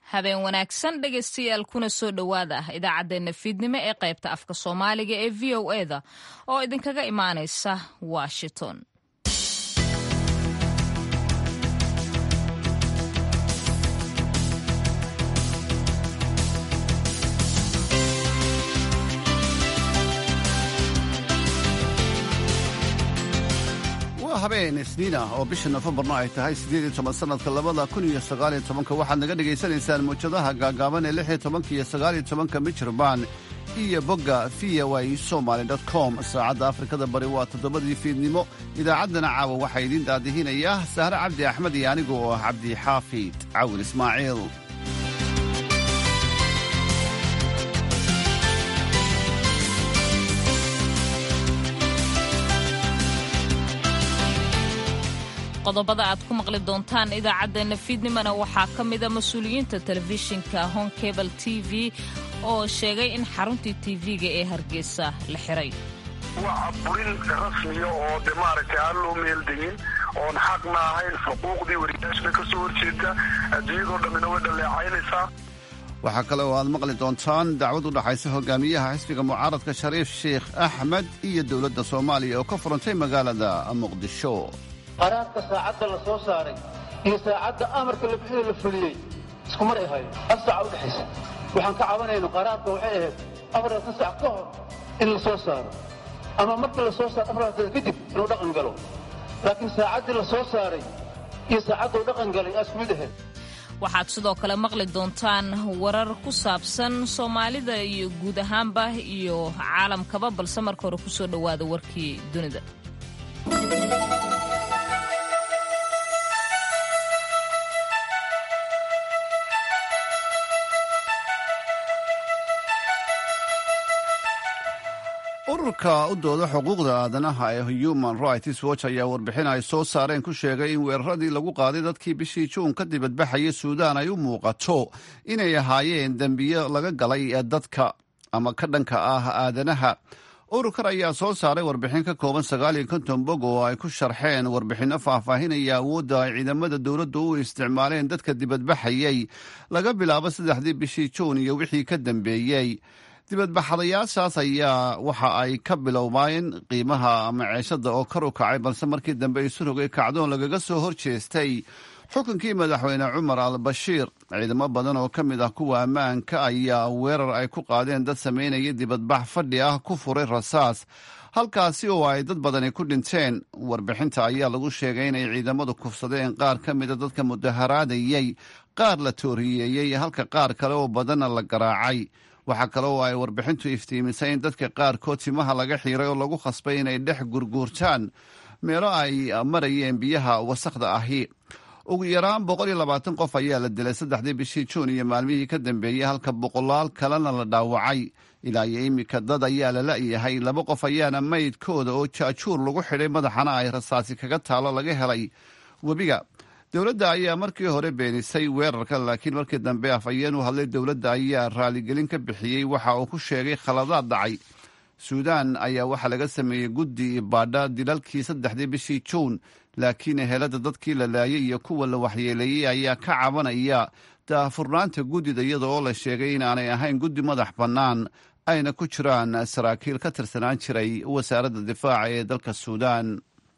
habeen wanaagsan dhegaystayaal kuna soo dhowaada idaacaddeenna fiidnimo ee qaybta afka soomaaliga ee v o eda oo idinkaga imaanaysa washington waa habeen isniin ah oo bisha nofembarna ay tahay siddeed iyo toban sannadka labada kun iyo sagaaliyo tobanka waxaad naga dhegaysanaysaan mawjadaha gaagaaban ee lix iyo tobanka iyo sagaaliyo tobanka michirbaan iyo bogga v o a somaly com saacadda afrikada bari waa toddobadii fiidnimo idaacaddana caawa waxaa idiin daadihinaya sahre cabdi axmed iyo anigu oo ah cabdi xaafid cawil ismaaciil qodobada aad ku maqli doontaan idaacaddeenna fiidnimona waxaa ka mida mas-uuliyiinta telefishinka hon cable t v oo sheegay in xaruntii tv-ga ee hargeysa la xiray waa burin rasmiya oo de maaragtay aan loo meeldayin oon xaqna ahayn xuquuqdii wariyaashna ka soo horjeeda adduunyadoo dhammina way dhaleecaynaysaa waxaa kale oo aad maqli doontaan dacwad u dhaxaysa hogaamiyaha xisbiga mucaaradka shariif sheikh axmed iyo dowladda soomaaliya oo ka furantay magaalada muqdisho qaraarka saacadda la soo saaray iyo saacadda amarka la bixida la fuliyey isku mar ay ahaayeen hal saaca u dhexaysa waxaan ka cabanayno qaraarka waxay ahayd afaratan sac ka hor in la soo saaro ama markii la soo saaro afartan kadib inuu dhaqan galo laakiin saacaddii la soo saaray iyo saacadduu dhaqan galay aa isku mid ahayd waxaad sidoo kale maqli doontaan warar ku saabsan soomaalida iyo guud ahaanba iyo caalamkaba balse marka hore ku soo dhowaada warkii dunida ururka u dooda xuquuqda aadanaha ee human rights watch ayaa warbixin ay soo saareen ku sheegay in weeraradii lagu qaaday dadkii bishii juun ka dibadbaxaya suudaan ay u muuqato inay ahaayeen dembiyo laga galay dadka ama ka dhanka ah aadanaha ururkan ayaa soo saaray warbixin ka kooban sagaal iyo konton bog oo ay ku sharxeen warbixinno faahfaahinaya awoodda ay ciidamada dowladdu u isticmaaleen dadka dibadbaxayay laga bilaabo saddexdii bishii juun iyo wixii ka dambeeyey dibadbaxadayaashaas ayaa waxa ay ka bilowmaayeen qiimaha maceeshada oo kor u kacay balse markii dambe isu rogay kacdoon lagaga soo hor jeestay xukunkii madaxweyne cumar al bashiir ciidamo badan oo ka mid ah kuwa ammaanka ayaa weerar ay ku qaadeen dad samaynaya dibadbax fadhi ah ku furay rasaas halkaasi oo ay dad badani ku dhinteen warbixinta ayaa lagu sheegay inay ciidamadu kufsadeen qaar ka mida dadka mudaharaadayey qaar la tooriyeeyey halka qaar kale oo badanna la garaacay waxaa kale oo ay warbixintu iftiimisay in dadka qaarkood timaha laga xiiray oo lagu khasbay inay dhex gurguurtaan meelo ay marayeen biyaha wasakhda ahi ugu yaraan boqol iyo labaatan qof ayaa la dilay saddexdii bishii juun iyo maalmihii ka dambeeyey halka boqolaal kalena la dhaawacay ilaa iyo iminka dad ayaa la la'yahay laba qof ayaana maydkooda oo jaajuur lagu xidhay madaxana ay rasaasi kaga taalo laga helay webiga dowladda ayaa markii hore beenisay weerarka laakiin markii dambe afhayeen u hadlay dowladda ayaa raaligelin ka bixiyey waxa uu ku sheegay khaladaad dhacay suudaan ayaa waxaa laga sameeyey guddi baadha dilalkii saddexdii bishii juun laakiin ehelada dadkii la laayay iyo kuwa la waxyeeleeyey ayaa ka cabanaya daahfurnaanta guddida iyada oo la sheegay inaanay ahayn guddi madax bannaan ayna ku jiraan saraakiil ka tirsanaan jiray wasaaradda difaaca ee dalka suudaan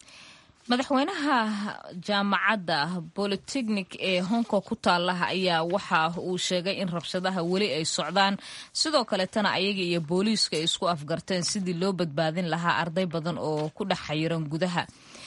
madaxweynaha jaamacadda bolitechnik ee hongkong ku taalaha ayaa waxa uu sheegay in rabshadaha weli ay socdaan sidoo kaletana ayaga iyo booliiska ay isku afgarteen sidii loo badbaadin lahaa arday badan oo ku dhex xayiran gudaha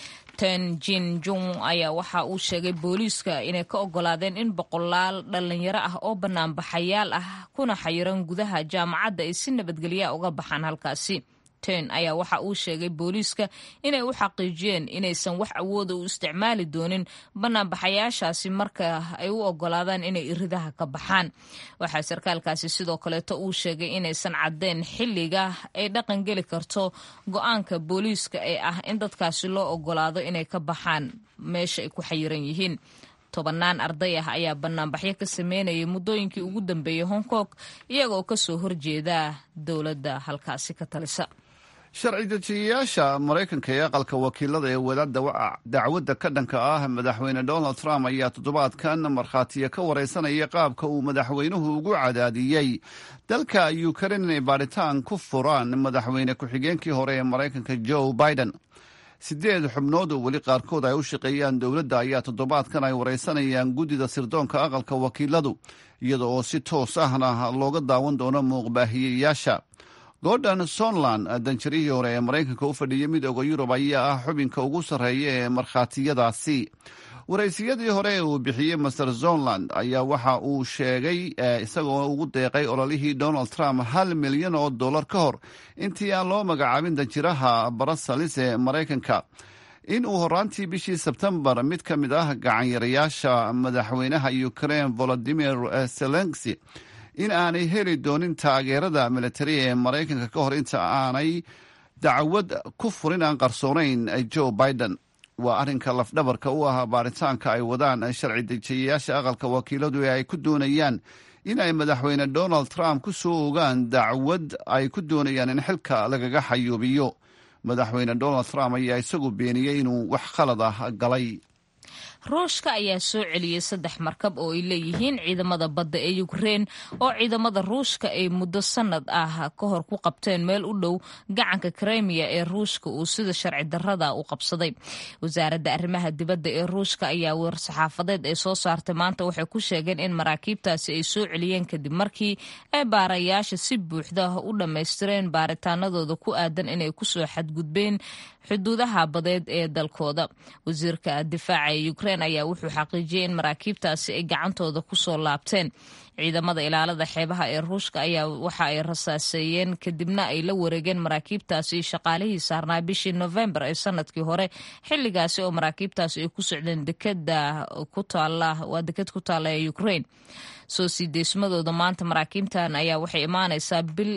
ten jin jung ayaa waxa uu sheegay booliiska inay ka ogolaadeen in boqolaal dhalinyaro ah oo banaanbaxayaal ah kuna xayiran gudaha jaamacadda ay si nabadgelya uga baxaan halkaasi ten ayaa waxa uu sheegay booliiska inay u xaqiijiyeen inaysan wax awooda u isticmaali doonin banaanbaxayaashaasi marka ay u ogolaadaan inay iridaha ka baxaan waxaa sarkaalkaasi sidoo kaleeto uu sheegay inaysan caddeyn xilliga ay dhaqan geli karto go-aanka booliiska ee ah in dadkaasi loo ogolaado inay ka baxaan meesha ay ku xayiran yihiin tobannaan arday ah ayaa banaanbaxyo ka sameynayay muddooyinkii ugu dambeeyey hong kong iyagoo kasoo horjeeda dowladda halkaasi ka talisa sharci dejiyayaasha maraykanka ee aqalka wakiilada ee wada dacwadda ka dhanka ah madaxweyne donald trump ayaa toddobaadkan markhaatiya ka wareysanaya qaabka uu madaxweynuhu ugu cadaadiyey dalka ukrain inay baadhitaan ku furaan madaxweyne ku-xigeenkii hore ee maraykanka joe biden sideed xubnood oo weli qaarkood ay u shaqeeyaan dowladda ayaa toddobaadkan ay wareysanayaan guddida sirdoonka aqalka wakiiladu iyada oo si toos ahna looga daawan doono muuqbaahiyeyaasha gordon sonland danjarihii hore ee maraykanka u fadhiyay midooda yurub ayaa ah xubinka ugu sarreeya ee markhaatiyadaasi waraysiyadii hore ee uu bixiyey master zonland ayaa waxa uu sheegay isagoo ugu deeqay ololihii donald trump hal milyan oo dollar ka hor intii aan loo magacaabin danjiraha barasalis ee maraykanka in uu horaantii bishii sebtembar mid ka mid ah gacanyarayaasha madaxweynaha ukrain volodimir zelensi in aanay heli doonin taageerada militari ee maraykanka ka hor inta aanay dacwad ku furin aan qarsoonayn joe biden waa arrinka lafdhabarka u ah baaritaanka ay wadaan sharci dejiyayaasha aqalka wakiiladu ee ay ku doonayaan in ay madaxweyne donald trump ku soo ogaan dacwad ay ku doonayaan in xilka lagaga xayuubiyo madaxweyne donald trump ayaa isagu beeniyey inuu wax khalad ah galay ruushka ayaa soo celiyey saddex markab oo ay leeyihiin ciidamada badda ee ukrein oo ciidamada ruushka ay muddo sanad ah ka hor ku qabteen meel u dhow gacanka kremiya ee ruushka uu sida sharci darrada u qabsaday wasaaradda arrimaha dibadda ee ruushka ayaa war-saxaafadeed ay soo saartay maanta waxay ku sheegeen in maraakiibtaasi ay soo celiyeen kadib markii ay baarayaasha si buuxda u dhammaystireen baaritaanadooda ku aadan inay kusoo xadgudbeen xuduudaha badeed ee dalkooda wasiirka difaaca ee ukrein ayaa wuxuu xaqiijiyey in maraakiibtaasi ay gacantooda kusoo laabteen ciidamada ilaalada xeebaha ee ruushka ayaa waxa ay rasaaseeyeen kadibna ay la wareegeen maraakiibtaasi shaqaalihii saarnaa bishii novembar ee sanadkii hore xilligaasi oo maraakiibtaasi ay ku socdeen dekeda ku taala waa deked ku taalla ee ukrein soo sii deysmadooda maanta maraakiibtan ayaa waxay imaanaysaa bil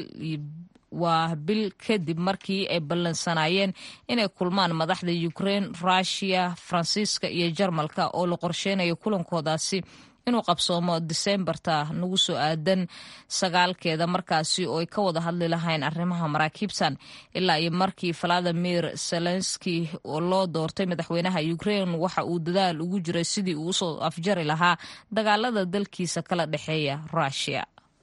waa bil kadib markii ay ballansanaayeen inay kulmaan madaxda ukrein rushia faransiiska iyo jarmalka oo la qorsheynayo kulankoodaasi inuu qabsoomo diseembarta nagu soo aadan sagaalkeeda markaasi oo ay ka wada hadli lahayn arrimaha maraakiibtan ilaa iyo markii valadimir zelenski oo loo doortay madaxweynaha ukrein waxa uu dadaal ugu jiray sidii uu usoo afjari lahaa dagaalada dalkiisa kala dhexeeya rushia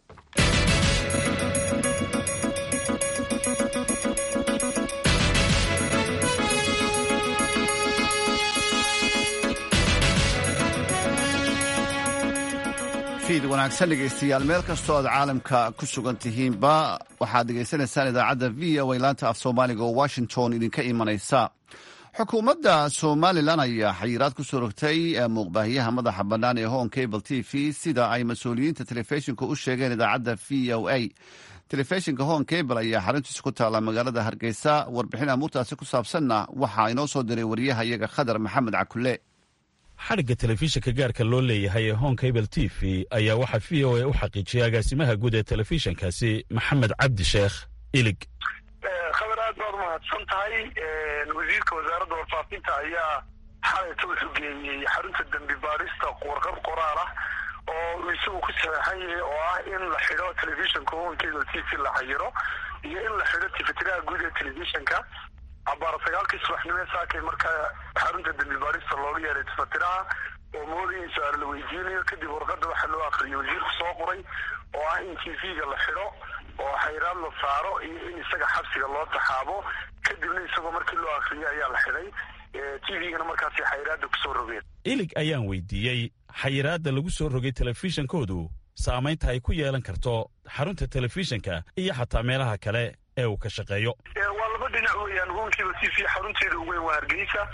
fiid wanaagsan dhegaystayaal meel kastoo aad caalamka ku sugan tihiinba waxaad dhegaysanaysaan idaacadda v o a laanta af soomaaliga oo washington idinka imanaysa xukuumadda somalilan ayaa xayiraad ku soo rogtay muuqbaahiyaha madaxa bannaan ee hon cable t v sida ay mas-uuliyiinta telefishinka u sheegeen idaacadda v o a telefishinka hon cable ayaa xaruntiisa ku taalla magaalada hargeysa warbixin amuurtaasi ku saabsanna waxaa inoo soo diray wariyaha iyaga khadar maxamed cakule xadhigga telefishinka gaarka loo leeyahay ee hon cable t v ayaa waxaa v o a u xaqiijiyay agaasimaha guud ee telefishinkaasi maxamed cabdi sheekh ilig khabar aad baad umahadsan tahay wasiirka wasaaradda warfaafinta ayaa xalayta wuxuu geeyey xarunta dembi baarista warqad qoraal ah oo uu isagu ku saxeexan yahay oo ah in la xidho telefishinka hon cable t v la xayiro iyo in la xidho tifitiraha guud ee telefishinka cabaar sagaalkii subaxnimo saakay markaa xarunta dembi baarista looga yeeray tifatiraha oo moodaya in su-aal la weydiinayo kadib warqada waxaa loo akriyay wasiirku soo qoray oo ah in t v-ga la xidho oo xayraad la saaro iyo in isaga xabsiga loo taxaabo kadibna isagoo markii loo akriyay ayaa la xidhay t v-gana markaasi xayraadda kusoo rogeen ilig ayaan weydiiyey xayiraadda lagu soo rogay telefishinkoodu saamaynta ay ku yeelan karto xarunta telefishinka iyo xataa meelaha kale ee uu ka shaqeeyo waa laba dhinac weeyaan hoonkiiba t v xarunteeda ugu weyn waa hargeysa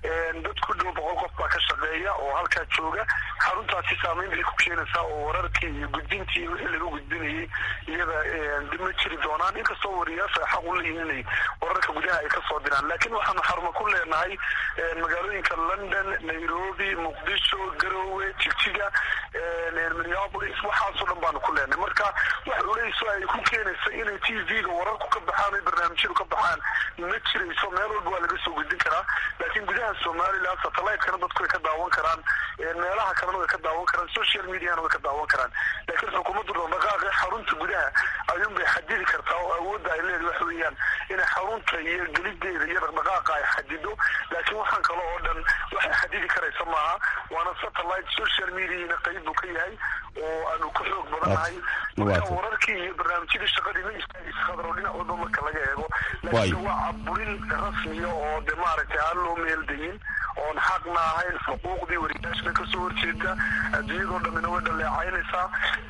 dad ku dhow boqol qof baa ka shaqeeya oo halkaa jooga xaruntaasi saamayn bay ku keenaysaa oo wararkii iyo gudbintii iyo wixii laga gudbinayay iyada dib ma jiri doonaan inkastoo wariyaasha ay xaq u leeyihin inay wararka gudaha ay kasoo diraan laakiin waxaanu xarumo ku leenahay magaalooyinka london nairobi muqdisho garowe jigjiga minneapolis waxaasoo dhan baanu ku leenahay marka wax culeyso ay ku keenaysa inay t v-ga wararku ka baxaan o barnaamijyadu ka baxaan ma jirayso meel walba waa laga soo gudbin karaa laakiin gudaha somalilan satellite-kana dadku way ka daawan karaan meelaha kalena way ka daawan karaan social mediana way ka daawan karaan laakiin xukuumaddu dhaqdhaqaaqe xarunta gudaha ayuunbay xadidi kartaa oo awoodda ay leedahay waxa weeyaan inay xarunta iyo gelideeda iyo dhaqdhaqaaqa ay xadido laakiin waxaan kale oo dhan waxay xadidi karaysa maaha waana satellite social mediana qayb buu ka yahay oo aanu ku xoog badannahay marka wararkii iyo barnaamijyadii shaqadii ma istaagaysa khadro dhinac walba marka laga eego laakiin waa caburin rasmiya oo de maaragtay aan loo meeldayin oon xaqna ahayn xuquuqdii wariyaashna kasoo horjeeda adduunyadoo dhammina way dhaleecaynaysaa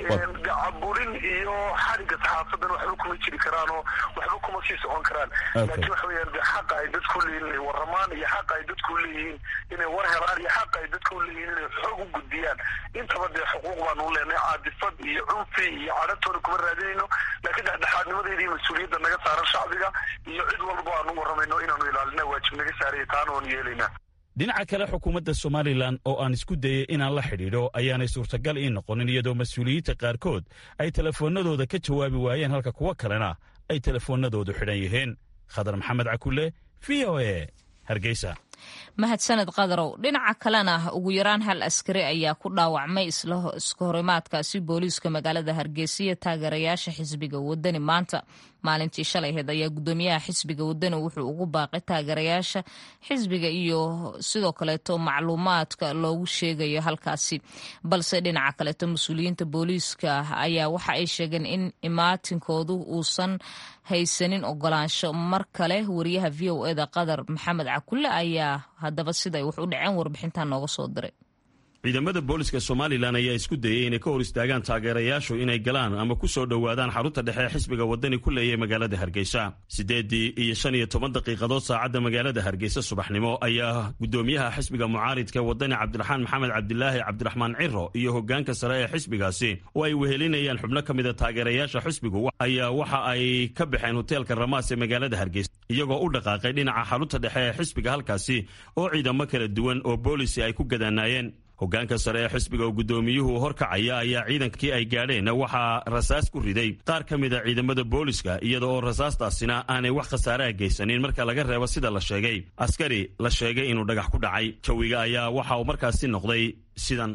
caburin iyo xadhigga saxaafadan waxba kuma jiri karaan oo waxba kuma sii socon karaan laakiin waxa weyaan de xaqa ay dadku leeyihin inay warramaan iyo xaqa ay dadku leeyihiin inay war helaan iyo xaqa ay dadku leeyihiin inay xoog u gudbiyaan intaba dee xuquuq baanu leenahay caadifad iyo cunfi iyo cadhatoona kuma raadinayno laakiin dhexdhexaadnimadeeda iyo mas-uuliyadda naga saaran shacbiga iyo cid walba aanu warramayno inaanu ilaalina waajib naga saaraya taana oonu yeelaynaa dhinaca kale xukuumadda somalilan oo aan isku dayey inaan la xidhiidho ayaanay suurtagal ii noqonin iyadoo mas-uuliyiinta qaarkood ay telefoonnadooda ka jawaabi waayeen halka kuwo kalena ay telefoonnadoodu xidhan yihiin khadar maxamed cakulle v o e hargeysa mahadsaned qadarow dhinaca kalena ugu yaraan hal askari ayaa ku dhaawacmay iska horimaadkaasi booliiska magaalada hargeysa iyo taageerayaasha xisbiga wadani maanta maalintii shalay aheyd ayaa gudoomiyaha xisbiga wadani wuxuu ugu baaqay taageerayaasha xisbiga iyo sidoo kaleeto macluumaadka loogu sheegayo halkaasi balse dhinaca kaleeto mas-uuliyiinta booliiska ayaa waxa ay sheegeen in imaatinkoodu uusan haysanin ogolaansho mar kale wariyaha v o eda qadar maxamed cakulle ayaa haddaba siday wax u dhaceen warbixintan nooga soo diray ciidamada booliska somalilan ayaa isku dayey inay ka hor istaagaan taageerayaashu inay galaan ama ku soo dhowaadaan xarunta dhexe ee xisbiga wadani ku leeyahay magaalada hargeysa siddeeddii iyo shan iyo toban daqiiqadood saacadda magaalada hargeysa subaxnimo ayaa gudoomiyaha xisbiga mucaaridka wadani cabdiraxmaan maxamed cabdilaahi cabdiraxmaan ciro iyo hogaanka sare ee xisbigaasi oo ay wehelinayaan xubno ka mida taageerayaasha xisbigu ayaa waxa ay ka baxeen hoteelka ramaas ee magaalada hargeysa iyagoo u dhaqaaqay dhinaca xarunta dhexe ee xisbiga halkaasi oo ciidamo kala duwan oo boolisi ay ku gadaanaayeen hogaanka sare ee xisbiga oo guddoomiyuhu horkacaya ayaa ciidankii ay gaadheen waxaa rasaas ku riday qaar ka mid a ciidamada booliska iyada oo rasaastaasina aanay wax khasaaraha geysanin marka laga reebo sida la sheegay askari la sheegay inuu dhagax ku dhacay jawiga ayaa waxa uu markaasi noqday sidan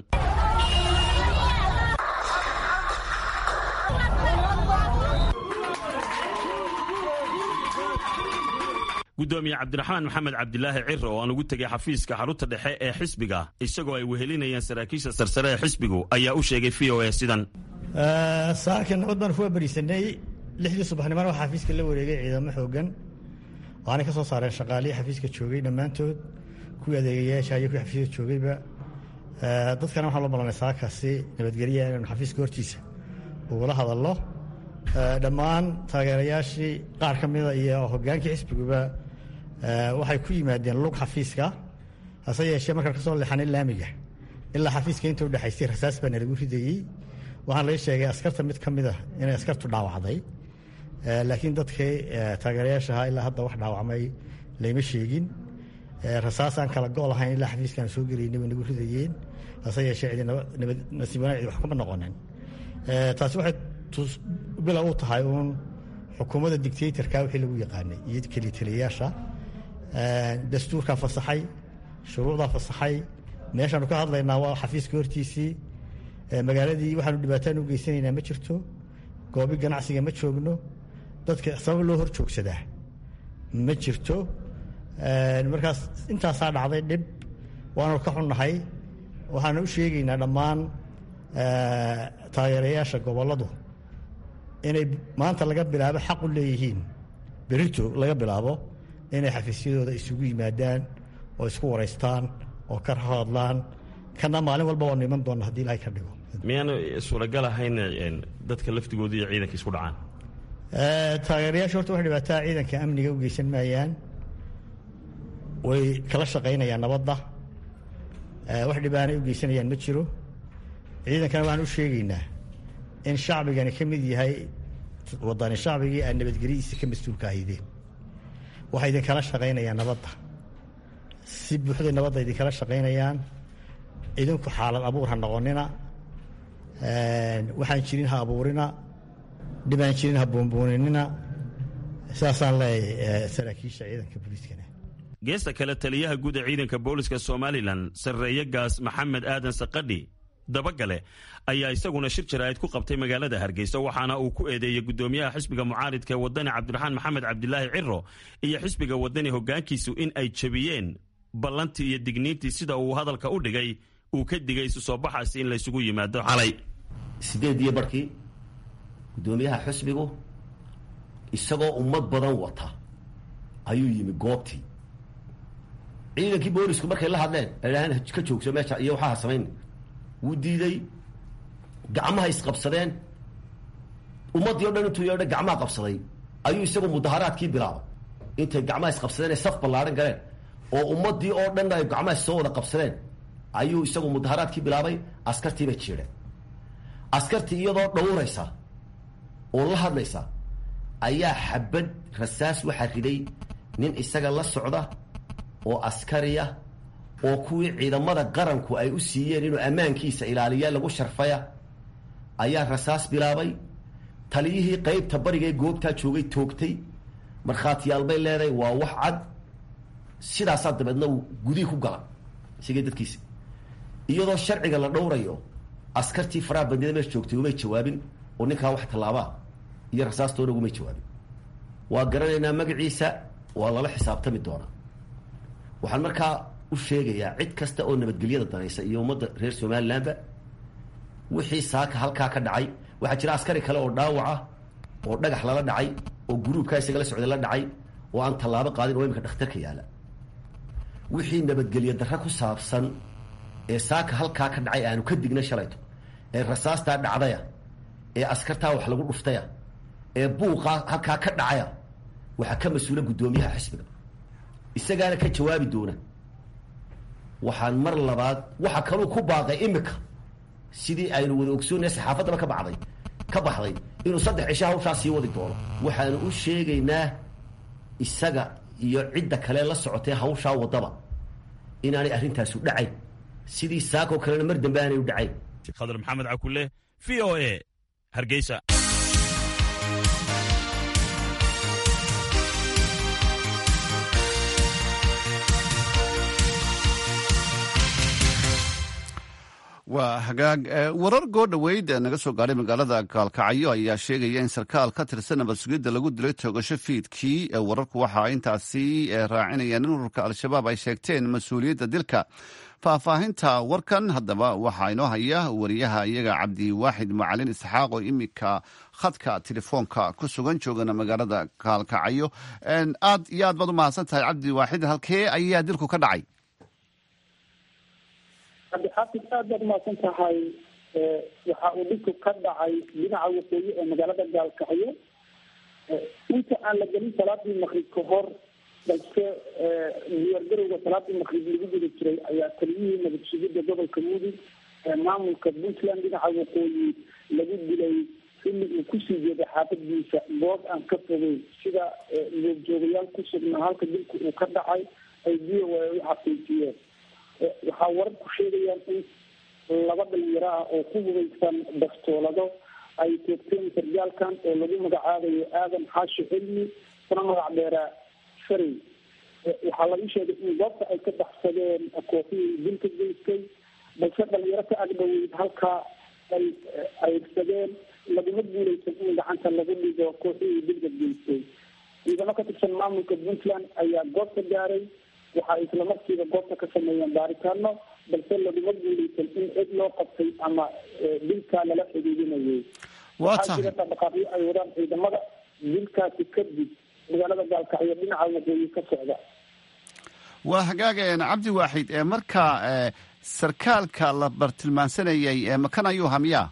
gudoomiye cabdiraxmaan maxamed cabdilaahi ciro oo aan ugu tegay xafiiska xarunta dhexe ee xisbiga isagoo ay wehelinayaan saraakiisha sarsare ee xisbigu ayaa u sheegay v o e sidan saaka nabad baan kuwa berisanay lixdii subaxnimona waxaa xafiiska la wareegay ciidamo xoogan waxaanay ka soo saareen shaqaalihii xafiiska joogay dhammaantood kuwii adeegayaasha iyo kuwii xafiiska joogayba dadkana waxaan loo ballanay saakaasi nabadgelya inaynu xafiiska hortiisa ugula hadalno dhammaan taageerayaashii qaar ka mida iyo hogaankii xisbiguba waxay ku yimaadeen lug xafiiska hase yeeshee markaan kasoo leexanay laamiga ilaa xafiiska inta udhexaysay rasaas baa nalagu ridayey waxaan laga sheegay askarta mid ka mid a inay askartu dhaawacday laakiin dadkii taageerayaashaha ilaa hadda wax dhaawacmay layma sheegin rasaas aan kala go' lahayn ilaa xafiiskaan soo gelaynay bay nagu ridayeen hase yeeshee cidi nasiib wanaag cidi wax kuma noqonin taasi waxay bila u tahay uun xukuumadda dictatorka wixii lagu yaqaanay iyo kelitaliyayaasha dastuurkaa fasaxay shuruucdaa fasaxay meeshaanu ka hadlaynaa waa xafiiska hortiisii magaaladii waxaanu dhibaataan u geysanaynaa ma jirto goobi ganacsiga ma joogno dadka sabab loo hor joogsadaa ma jirto markaas intaasaa dhacday dhib waanu ka xunnahay waxaanu u sheegaynaa dhammaan taageerayaasha gobolladu inay maanta laga bilaabo xaq u leeyihiin berito laga bilaabo inay xafiisyadooda isugu yimaadaan oo isku waraystaan oo ka hadlaan kana maalin walba waanu iman doonna hadii ilahay ka dhigo miyaanu suuragal ahayn dadka laftigooda iyo ciidanka isku dhacaan taageerayaasha horta wax dhibaataa ciidanka amniga u geysan maayaan way kala shaqaynayaan nabadda wax dhibaanay u geysanayaan ma jiro ciidankana waxaan u sheegaynaa in shacbigani ka mid yahay wadani shacbigii aan nabadgelyadiisa ka mas-uulka ahaydeen waxay idinkala shaqaynayaan nabadda si buuxday nabadda idinkala shaqaynayaan idinku xaalad abuur ha noqonina waxaan jirin ha abuurina dhibaan jirin ha buunbuuninina saasaan leeyahay saraakiisha ciidanka booliiskana geesta kale taliyaha guud ee ciidanka booliska somalilan sarreeye gaas maxamed aadan saqadhi dabagale ayaa isaguna shir jaraa'id ku qabtay magaalada hargeysa waxaana uu ku eedeeyey gudoomiyaha xisbiga mucaaridka ee wadani cabdiraxmaan maxamed cabdilaahi ciro iyo xisbiga wadani hogaankiisu in ay jebiyeen ballantii iyo digniintii sida uu hadalka u dhigay uu ka digay isu soo baxaasi in laysugu yimaado xalay sideediyo barkii guddoomiyaha xisbigu isagoo ummad badan wata ayuu yimi goobtii ciidankii boolisku markay la hadleen aydhaheen ka joogso meesha iyo waxaa samayn wuu diiday gacmaha isqabsadeen ummaddii o dhan intuu yeedha gacmaha qabsaday ayuu isagu mudaharaadkii bilaabay intay gacmaha isqabsadeen ee saf ballaaran galeen oo ummaddii oo dhan ay gacmaha soo wada qabsadeen ayuu isagu mudaharaadkii bilaabay askartii bay jiidheen askartii iyadoo dhowraysa oo la hadlaysa ayaa xabad rasaas waxaa riday nin isaga la socda oo askariya oo kuwii ciidamada qaranku ay u siiyeen inuu ammaankiisa ilaaliya lagu sharfaya ayaa rasaas bilaabay taliyihii qeybta bariga ee goobtaa joogay toogtay markhaatiyaal bay leedahay waa wax cad sidaasaa dabeedna uu gudihii ku gala isagii dadkiisa iyadoo sharciga la dhowrayo askartii faraha bandida meesha joogtay umay jawaabin oo ninkaa wax tallaabaa iyo rasaastoona ugumay jawaabin waa garanaynaa magaciisa waa lala xisaabtami doonaa waxaan markaa u sheegayaa cid kasta oo nabadgelyada danaysa iyo ummadda reer somalilandba wixii saaka halkaa ka dhacay waxaa jira askari kale oo dhaawaca oo dhagax lala dhacay oo guruubkaa isaga la socday la dhacay oo aan tallaabo qaadin oo iminka dhakhtarka yaala wixii nabadgelyo darre ku saabsan ee saaka halkaa ka dhacay aanu ka dignay shalayto ee rasaastaa dhacdaya ee askartaa wax lagu dhuftaya ee buuqaa halkaa ka dhacaya waxaa ka mas-uula guddoomiyaha xisbiga isagaana ka jawaabi doona waxaan mar labaad waxa kaluu ku baaqay imika sidii aynu wada ogsoonaya saxaafaddaba ka baxday ka baxday inuu saddex cisho hawshaa sii wadi doono waxaanu u sheegaynaa isaga iyo cidda kale la socotee hawshaa waddaba inaanay arrintaasu dhacayn sidii saakoo kalena mar dambe aanay u dhacayn khadar maxamed cakule v o a hargeysa waa hagaag warar goo dhoweyd naga soo gaadhay magaalada gaalkacyo ayaa sheegaya in sarkaal ka tirsan nabad sugidda lagu dilay toogasho fiidkii wararku waxa intaasi raacinayaan in ururka al-shabaab ay sheegteen mas-uuliyadda dilka faahfaahinta warkan haddaba waxaa inoo haya wariyaha iyaga cabdiwaaxid macalin isxaaq oo iminka khadka telefoonka ku sugan joogana magaalada gaalkacyo aad iyo aad baad u mahadsan tahay cabdiwaaxid halkee ayaa dilku ka dhacay cabdixaafid aad baad umahadsan tahay waxa uu dhibku ka dhacay dhinaca waqooyi ee magaalada gaalkacyo inta aan la gelin salaadii maqrib ka hor balse diyaargarowga salaadii maqrib lagu guda jiray ayaa taliyihii nabad sugidda gobolka mudug ee maamulka puntland dhinaca waqooyi lagu dilay xilli uu kusii jeeday xaafadiisa goob aan ka fogeyn sida goobjoogayaal ku sugnaa halka dilku uu ka dhacay ay v o a u xaqiijiyeen waxaa wararku sheegayaan in laba dhalinyaro ah oo ku hubeysan bastoolado ay toogteen sargaalkan oo lagu magacaabayo aadan xaashi cilmi kuna magac dheeraa farey waxaa lagu sheegay in goobta ay ka baxsadeen koofihii dilka geystay balse dhalinyaro ka agdhoweyd halkaa ay ayrsadeen laguma guuleysan in gacanta lagu dhigo kooxihii dilka geystay ciidamo ka tirsan maamulka puntland ayaa goobta gaaray waxa ay isla markiiba goobta ka sameeyeen baaritaano balse laguma guuleysan in cid loo qabtay ama dilkaa lala xidhiidinayay waxaa jira dhaqdhaqaaqyo ay wadaan ciidamada dilkaasi kadib magaalada gaalkacyo dhinaca waqooyi ka socda waa hagaageen cabdi waaxid marka sarkaalka la bartilmaansanayay makan ayuu hamiyaa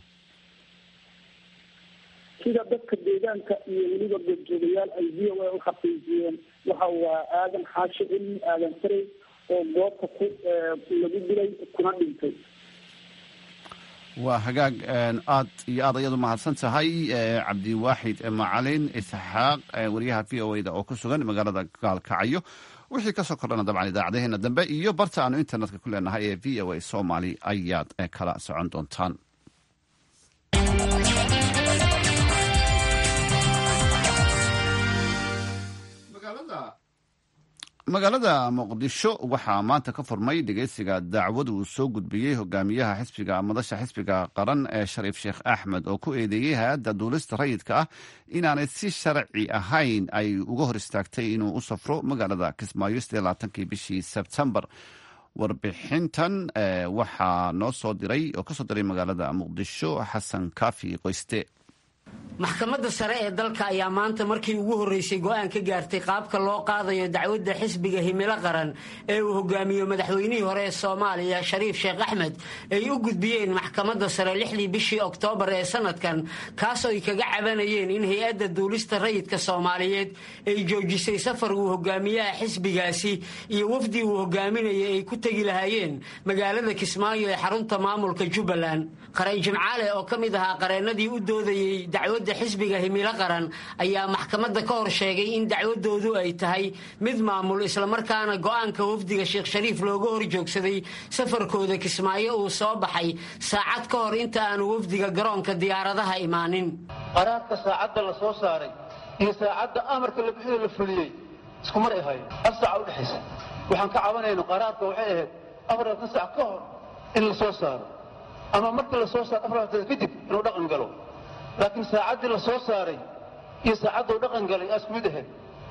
sida dadka deegaanka iyo weliba goobjoogayaal ay v o a u xaqiijiyeen waxa waa aadan xaashi cilmi aadan farey oo goobta ku lagu dilay kuna dhintay waa hagaag aad iyo aad ayadu mahadsan tahay cabdiwaaxid macalin isxaaq wariyaha v o da oo ku sugan magaalada gaalkacyo wixii kasoo kordhana dabcan idaacadaheena dambe iyo barta aanu internetka ku leenahay ee v o a somaly ayaad kala socon doontaan magaalada muqdisho waxaa maanta ka furmay dhegeysiga dacwad uu soo gudbiyey hogaamiyaha xisbiga madasha xisbiga qaran ee shariif sheekh axmed oo ku eedeeyey hay-adda duulista rayidka ah inaanay si sharci ahayn ay uga hor istaagtay inuu u safro magaalada kismaayo kii bishii sebtembar warbixintan waxaa noo soo diray oo kasoo diray magaalada muqdisho xasan kaafi qoyste maxkamadda sare ee dalka ayaa maanta markii ugu horreysay go'aan ka gaartay qaabka loo qaadayo dacwadda xisbiga himilo qaran ee uu hogaamiyo madaxweynihii hore ee soomaaliya shariif sheekh axmed ay u gudbiyeen maxkamadda sare lixdii bishii oktoobar ee sanadkan kaasoo ay kaga cabanayeen in hay-adda duulista rayidka soomaaliyeed ay joojisay safar uu hogaamiyaha xisbigaasi iyo wafdi uu hogaaminayay ay ku tegi lahaayeen magaalada kismaayo ee xarunta maamulka jubbaland qaray jimcaale oo ka mid ahaa qareennadii u doodayey dacwadda xisbiga himilo qaran ayaa maxkamadda ka hor sheegay in dacwadoodu ay tahay mid maamul islamarkaana go'aanka wafdiga sheekh shariif looga hor joogsaday safarkooda kismaayo uu soo baxay saacad ka hor inta aanu wafdiga garoonka diyaaradaha imaanin qaraarka saacadda la soo saaray iyo saacadda amarka la bixiyo la fuliyey isku mar ay hayo hal saaca udhexaysa waxaan ka cabanayno qaraarka waxay ahayd afaratan sac ka hor in la soo saaro ama markii la soo saaro afartan kadib inuu dhaqan galo laakiin saacaddii la soo saaray iyo saacadduu dhaqan galay aa isku mid ahayd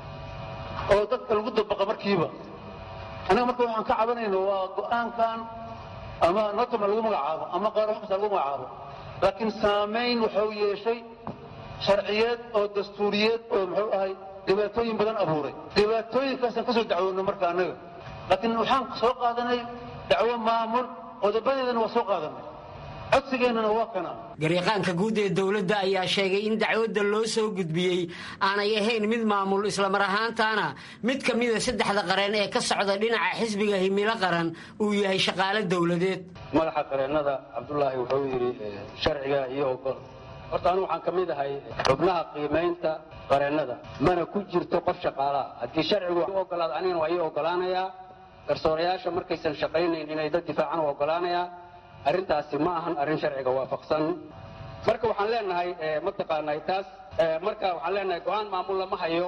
oo dadka lagu dabaqa markiiba annaga marka waxaan ka cabanayno waa go'aankan ama notama lagu magacaabo ama qaar wax kasta lagu magacaabo laakiin saamayn wuxuu yeeshay sharciyeed oo dastuuriyeed oo muxuu ahay dhibaatooyin badan abuuray dhibaatooyinkaasaan ka soo dacwoonno marka annaga laakiin waxaan soo qaadanay dacwo maamul qodobadeedana waa soo qaadanay codsigeennana waa kana garyaqaanka guud ee dowladda ayaa sheegay in dacwadda loo soo gudbiyey aanay ahayn mid maamul islamar ahaantaana mid ka mida saddexda qareen ee ka socda dhinaca xisbiga himilo qaran uu yahay shaqaale dowladeed madaxa qareennada cabdulaahi wuxuu yidhi sharciga iyo ogol horta anu waxaan ka mid ahay xubnaha qiimaynta qareennada mana ku jirto qof shaqaalaha haddii sharcigu u ogolaado anigana waa ii ogolaanayaa garsoorayaasha markaysan shaqaynayn inay dad difaacan u ogolaanayaa arrintaasi ma ahan arrin sharciga waafaqsan marka waxaan leenahay mataqaanay taas marka waxaan leenahay go-aan maamul lama hayo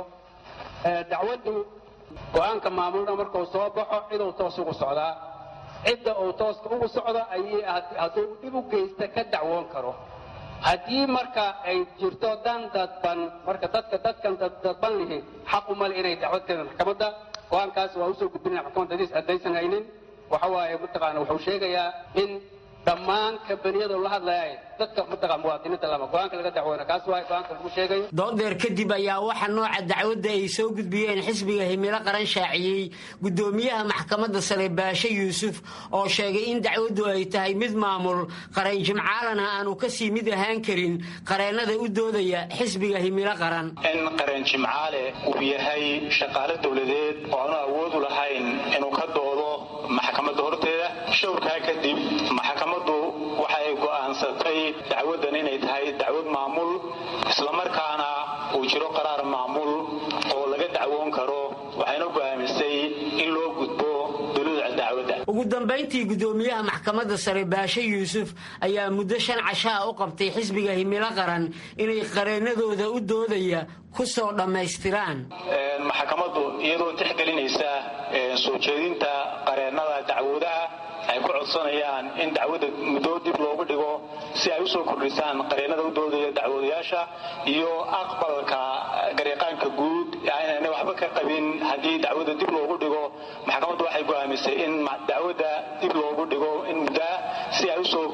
dacwaddu go-aanka maamulna markuu soo baxo ciduu toos ugu socdaa cidda uu tooska ugu socdo ayay hadduu dhib u geysta ka dacwoon karo haddii marka ay jirto dan dadban marka dadka dadkan dadban lihi xaq u male inay dacwad keenaan maxkamadda go-aankaas waa usoo gudbinaya maxkamadda hadiis haddaysan haynin waxa waaye mataqaana wuxuu sheegayaa in dhammaan kambaniyada la hadlaya dadka mataqaa muwaadiniinta lama go-aanka laga dacwoona kaas waay go-aanka lagu sheegayo doodeer kadib ayaa waxa nooca dacwadda ay soo gudbiyeen xisbiga himilo qaran shaaciyey gudoomiyaha maxkamadda sare baashe yuusuf oo sheegay in dacwaddu ay tahay mid maamul qareen jimcaalana aanu kasii mid ahaan karin qareennada u doodaya xisbiga himilo qaran in qareen jimcaale uu yahay shaqaale dowladeed oo aanu awoodu lahayn inuu ka doodo maxkamadda horteeda showrkaa kadib maxkamaddu waxay go'aansatay dacwaddan inay tahay dacwad maamul islamarkaana uu jiro qaraar maamul oo laga dacwoon karo waxayna go'aamisay in loo gudbo duluuca dacwadda ugu dambayntii gudoomiyaha maxkamadda sare baashe yuusuf ayaa muddo shan cashaa u qabtay xisbiga himilo qaran inay qareennadooda u doodaya ku soo dhammaystiraan maxkamaddu iyadoo tixgelinaysa soo jeedinta qareennada dacwoodaha ay ku codsanayaan in dacwadda muddo dib loogu dhigo si ay usoo kordhisaan qareennada u doodaya dacwoodayaasha iyo aqbalka garyaqaanka guud aynana waxba ka qabin haddii dacwadda dib loogu dhigo maxkamaddu waxay go'aamisay in dacwadda dib loogu dhigo in muddaa si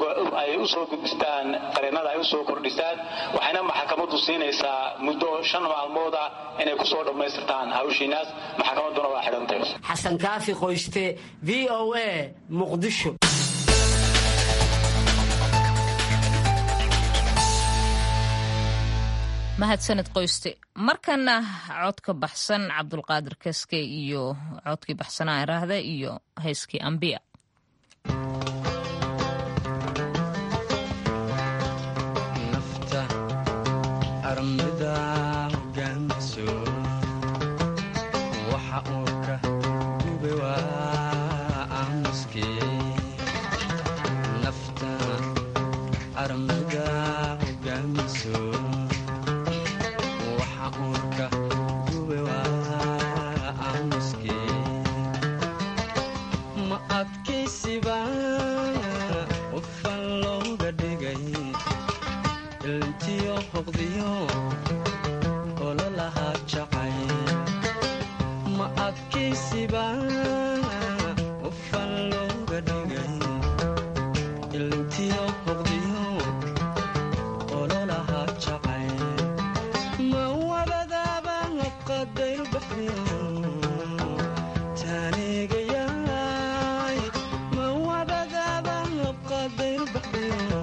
ay usoo gudbistaan qareennada ay usoo kordhisaan waxayna maxkamaddu siinaysaa muddo shan maalmooda inay kusoo dhammaystirtaan hawshiinaas maxkamadduna waa xidhantay xasan kaafi qoyste v o a muqdisho mahadsaned qoyste markana codka baxsan cabdulqaadir kaske iyo codkii baxsanaa iraahda iyo hayskii ambiya waxa uurka gube waa aamuskee adkaysiba qofan looga dhigay ilntiyo hoqdiyo ololahaa jacay ma adkaysiba qofan looga dhigay ilntiyo hoqdiyo ololahaa jacay ma wabadaaba qadayl baxdiyo taanigayaay ma wabadaaba qadayl baxdiyo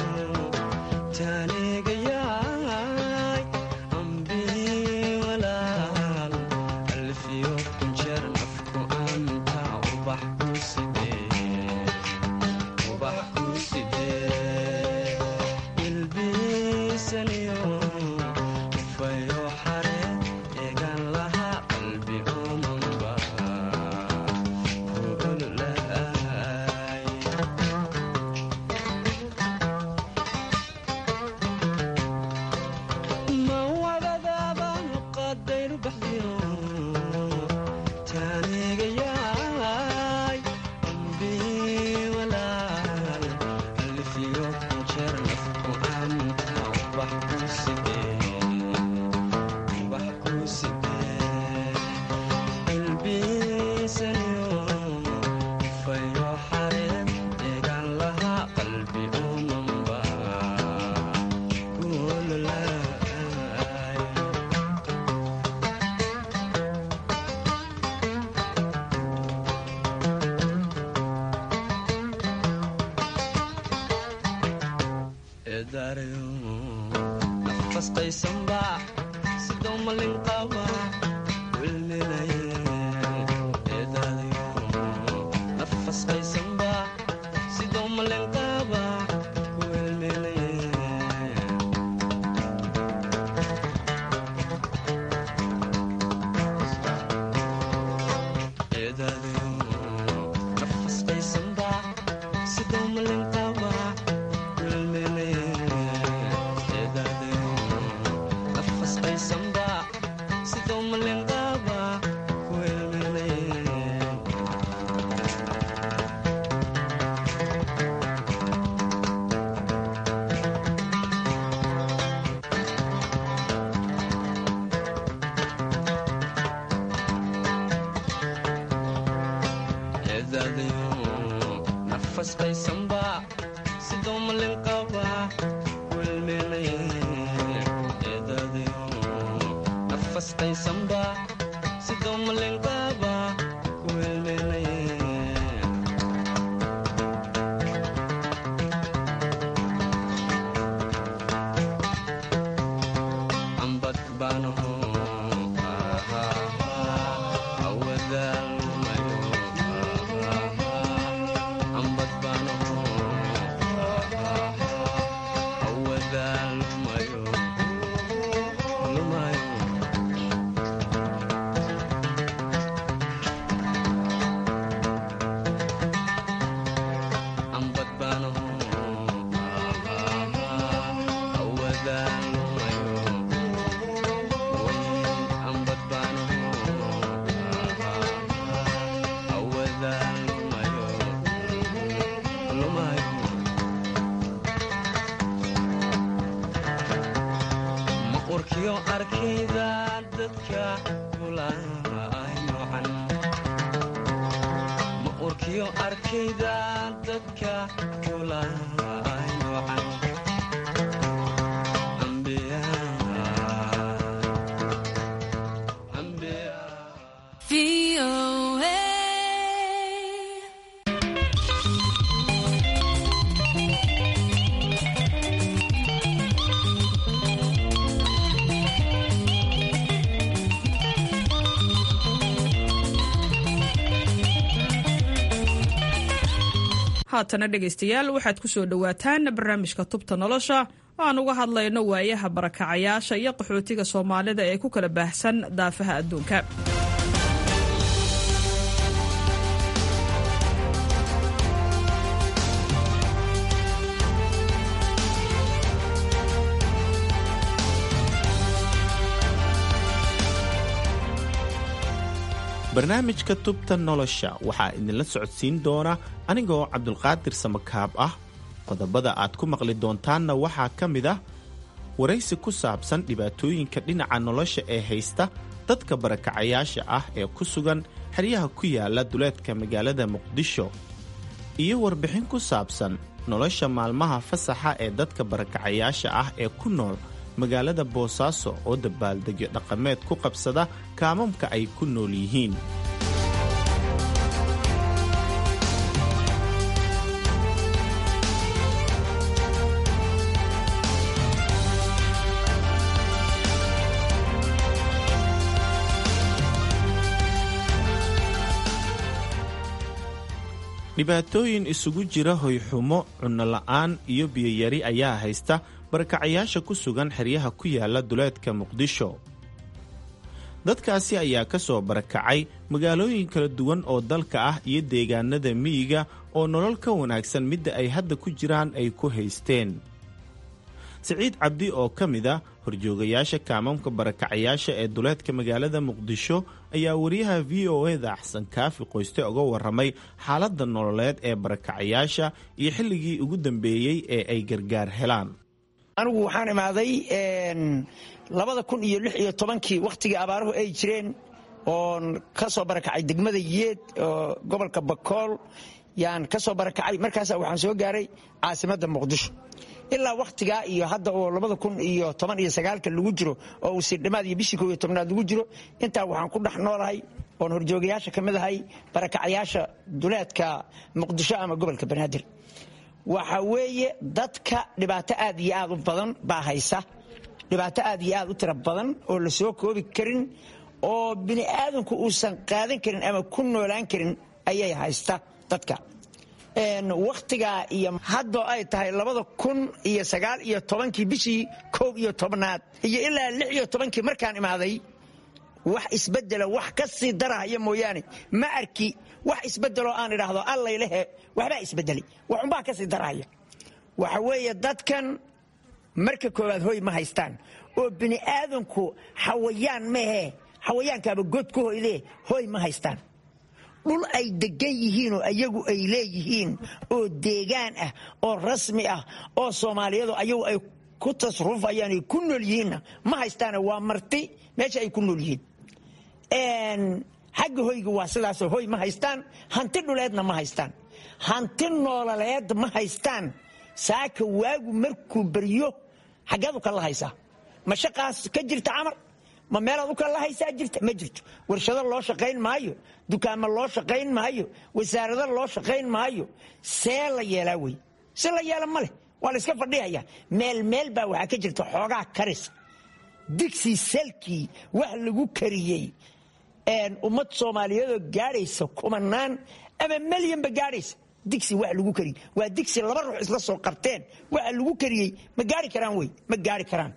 taanigayaay ambii walaal alfiyo kunjeer nafku anta ubax ku sidee ubax ku sidee ilbiisaniyo ufayo xare eegan lahaa qalbi omanba kuululaay ma wadadaaba qadayr baxdiyo taanigayaay ambii walaal alfiyo kunjeer nafku anta ubax ku sidee ubax ku sidee ilbiisaniyo ufayo xareed eegan lahaa qalbi umanba kuululaay eedaarayo nafas qaysanba sidoo malin qaba wilminaye eedaarayo nafas qaysanba sidoo malin qaba wilminaye eedaarayo nafas qaysanba sidoo malin qaba wilminaye eedaarayo nafas qaysanba sidoo malin qaba wilminaye eedaadayo nafas qaysanba sidoo malin qaba wilminaye eedaadayo nafas qaysanba sidoo malin qaba wilminaye ambad baanaho awadaalmayo ambad baanaho awadaalmayo lumayo ambad baanaho awadaalmayo ambad baanaho awadaalmayo lumayo ma urkiyo arkayda dadka kulaay noocan ma urkiyo arkayda dadka kulaay noocan haatana dhegaystayaal waxaad ku soo dhowaataan barnaamijka tubta nolosha oo aan uga hadlayno waayaha barakacayaasha iyo qaxootiga soomaalida ee ku kala baahsan daafaha adduunka barnaamijka tubta nolosha waxaa idinla socodsiin doona anigoo cabdulqaadir samakaab ah qodobada aad ku maqli doontaanna waxaa ka mid ah waraysi ku saabsan dhibaatooyinka dhinaca nolosha ee haysta dadka barakacayaasha ah ee ku sugan xeryaha ku yaala duleedka magaalada muqdisho iyo warbixin ku saabsan nolosha maalmaha fasaxa ee dadka barakacayaasha ah ee ku nool magaalada boosaaso oo dabaaldegyo dhaqameed ku qabsada kaamamka ay ku nool yihiin dhibaatooyin isugu jira hoyxumo cunno la'aan iyo biyoyari ayaa haysta barakacayaasha ku sugan xeryaha ku yaala duleedka muqdisho dadkaasi ayaa ka soo barakacay magaalooyin kala duwan oo dalka ah iyo deegaanada miyiga oo nolol ka wanaagsan midda ay hadda ku jiraan ay ku haysteen siciid cabdi oo ka mid a horjoogayaasha kaamamka barakacayaasha ee duleedka magaalada muqdisho ayaa wariyaha v o eda axsan kaafi qoyste uga waramay xaaladda nololeed ee barakacayaasha iyo xilligii ugu dambeeyey ee ay gargaar helaan anigu waxaan imaaday labada kun iyo lix iyo tobankii wakhtigii abaaruhu ay jireen oon ka soo barakacay degmada yeed oo gobolka bakool yaan ka soo barakacay markaasa waxaan soo gaaray caasimadda muqdisho ilaa wakhtigaa iyo hadda oo labada kun iyo toban iyo sagaalka lagu jiro oo uu sirdhimaad iyo bishii koo iyo tobnaad lagu jiro intaa waxaan ku dhex noolahay oon horjoogayaasha ka mid ahay barakacayaasha duleedka muqdisho ama gobolka banaadir waxa weeye dadka dhibaato aad iyo aad u badan baa haysa dhibaato aad iyo aad u tira badan oo la soo koobi karin oo bini aadamku uusan qaadan karin ama ku noolaan karin ayay haysta dadka wakhtigaa iyo haddoo ay tahay labada kun iyo sagaal iyo tobankii bishii koob iyo tobnaad iyo ilaa lix iyo tobankii markaan imaaday wax isbedela wax ka sii darahaya mooyaane ma arki wax isbedeloo aan idhaahdo allaylehe waxbaa isbedelay waxunbaa ka sii darahaya waxa weeye dadkan marka koowaad hoy ma haystaan oo bini aadanku xawayaan maehe xawayaankaaba god ku hoydee hoy ma haystaan dhul ay degan yihiinoo ayagu ay leeyihiin oo deegaan ah oo rasmi ah oo soomaaliyadu ayagu ay ku tasrufayaan ay ku nool yihiinna ma haystaane waa marti meesha ay ku nool yihiin xagga hoyga waa sidaasoo hoy ma haystaan hanti dhuleedna ma haystaan hanti noololeed ma haystaan saaka waagu markuu beryo xaggeed u kala haysaa ma shaqaas ka jirta camar ma meelaad u kala haysaa jirta ma jirto warshado loo shaqayn maayo dukaamo loo shaqayn maayo wasaarado loo shaqayn maayo see la yeelaa wey si la yeela ma leh waa la iska fadhihaya meel meel baa waxaa ka jirta xoogaa karis digsi salkii wax lagu kariyey ummad soomaaliyeedoo gaadhaysa kumanaan ama melyanba gaadhaysa digsi wax lagu kariyey waa digsi laba ruux isla soo qabteen waxa lagu kariyey ma gaari karaan wey ma gaari karaan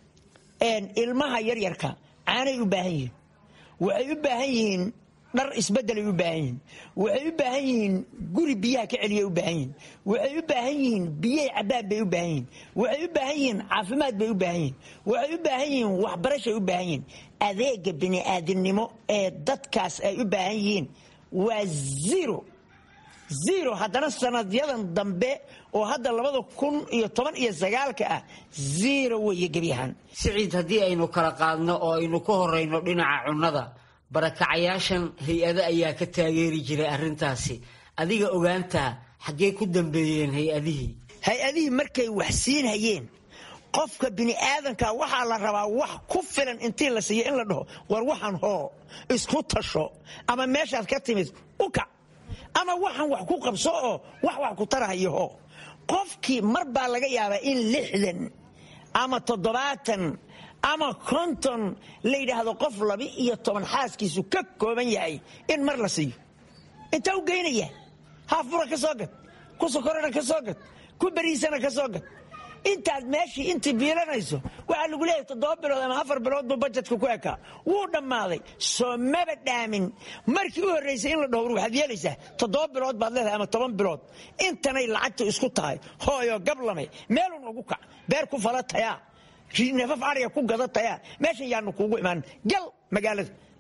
ilmaha yaryarka caanay u baahan yihiin waxay u baahan yihiin dhar isbedelay u baahan yihiin waxay u baahan yihiin guri biyaha ka celiyay u baahan yihiin waxay u baahan yihiin biyay cabbaan bay u baahan yihiin waxay u baahan yihiin caafimaad bay u baahan yihiin waxay u baahan yihiin waxbarashay u baahan yihiin adeega bini'aadinimo ee dadkaas ay u baahan yihiin waa zero zero haddana sanadyadan dambe oo hadda labada kun iyo toban iyo sagaalka ah zero weeye gebyahaan siciid haddii aynu kala qaadno oo aynu ka horayno dhinaca cunnada barakacayaashan hay-ado ayaa ka taageeri jiray arrintaasi adiga ogaantaa xaggee ku dambeeyeen hay-adihii hay-adihii markay wax siinhayeen qofka bini'aadanka waxaa la rabaa wax ku filan intii la siiyo in la dhaho war waxaan hoo isku tasho ama meeshaad ka timid u kac ama waxaan wax ku qabso oo wax wax ku tarahayo hoo qofkii mar baa laga yaabaa in lixdan ama toddobaatan ama konton la yidhaahdo qof laba iyo toban xaaskiisu ka kooban yahay in mar la siiyo intaa u geynaya haafura ka soo gad ku sokorana ka soo gad ku beriisana ka soo gad intaad meeshii intii biilanayso waxaa lagu leeyahay toddoba bilood ama afar bilood buu bajetka ku ekaa wuu dhammaaday soo maba dhaamin markii u horraysay in la dhowr waxaad yeelaysaa toddoba bilood baad leedahay ama toban bilood intanay lacagta isku tahay hooyo gablame meelun ugu kac beer ku fala tayaa nafaf ariga ku gada tayaa meeshan yaanu kuugu imaan gal magaalada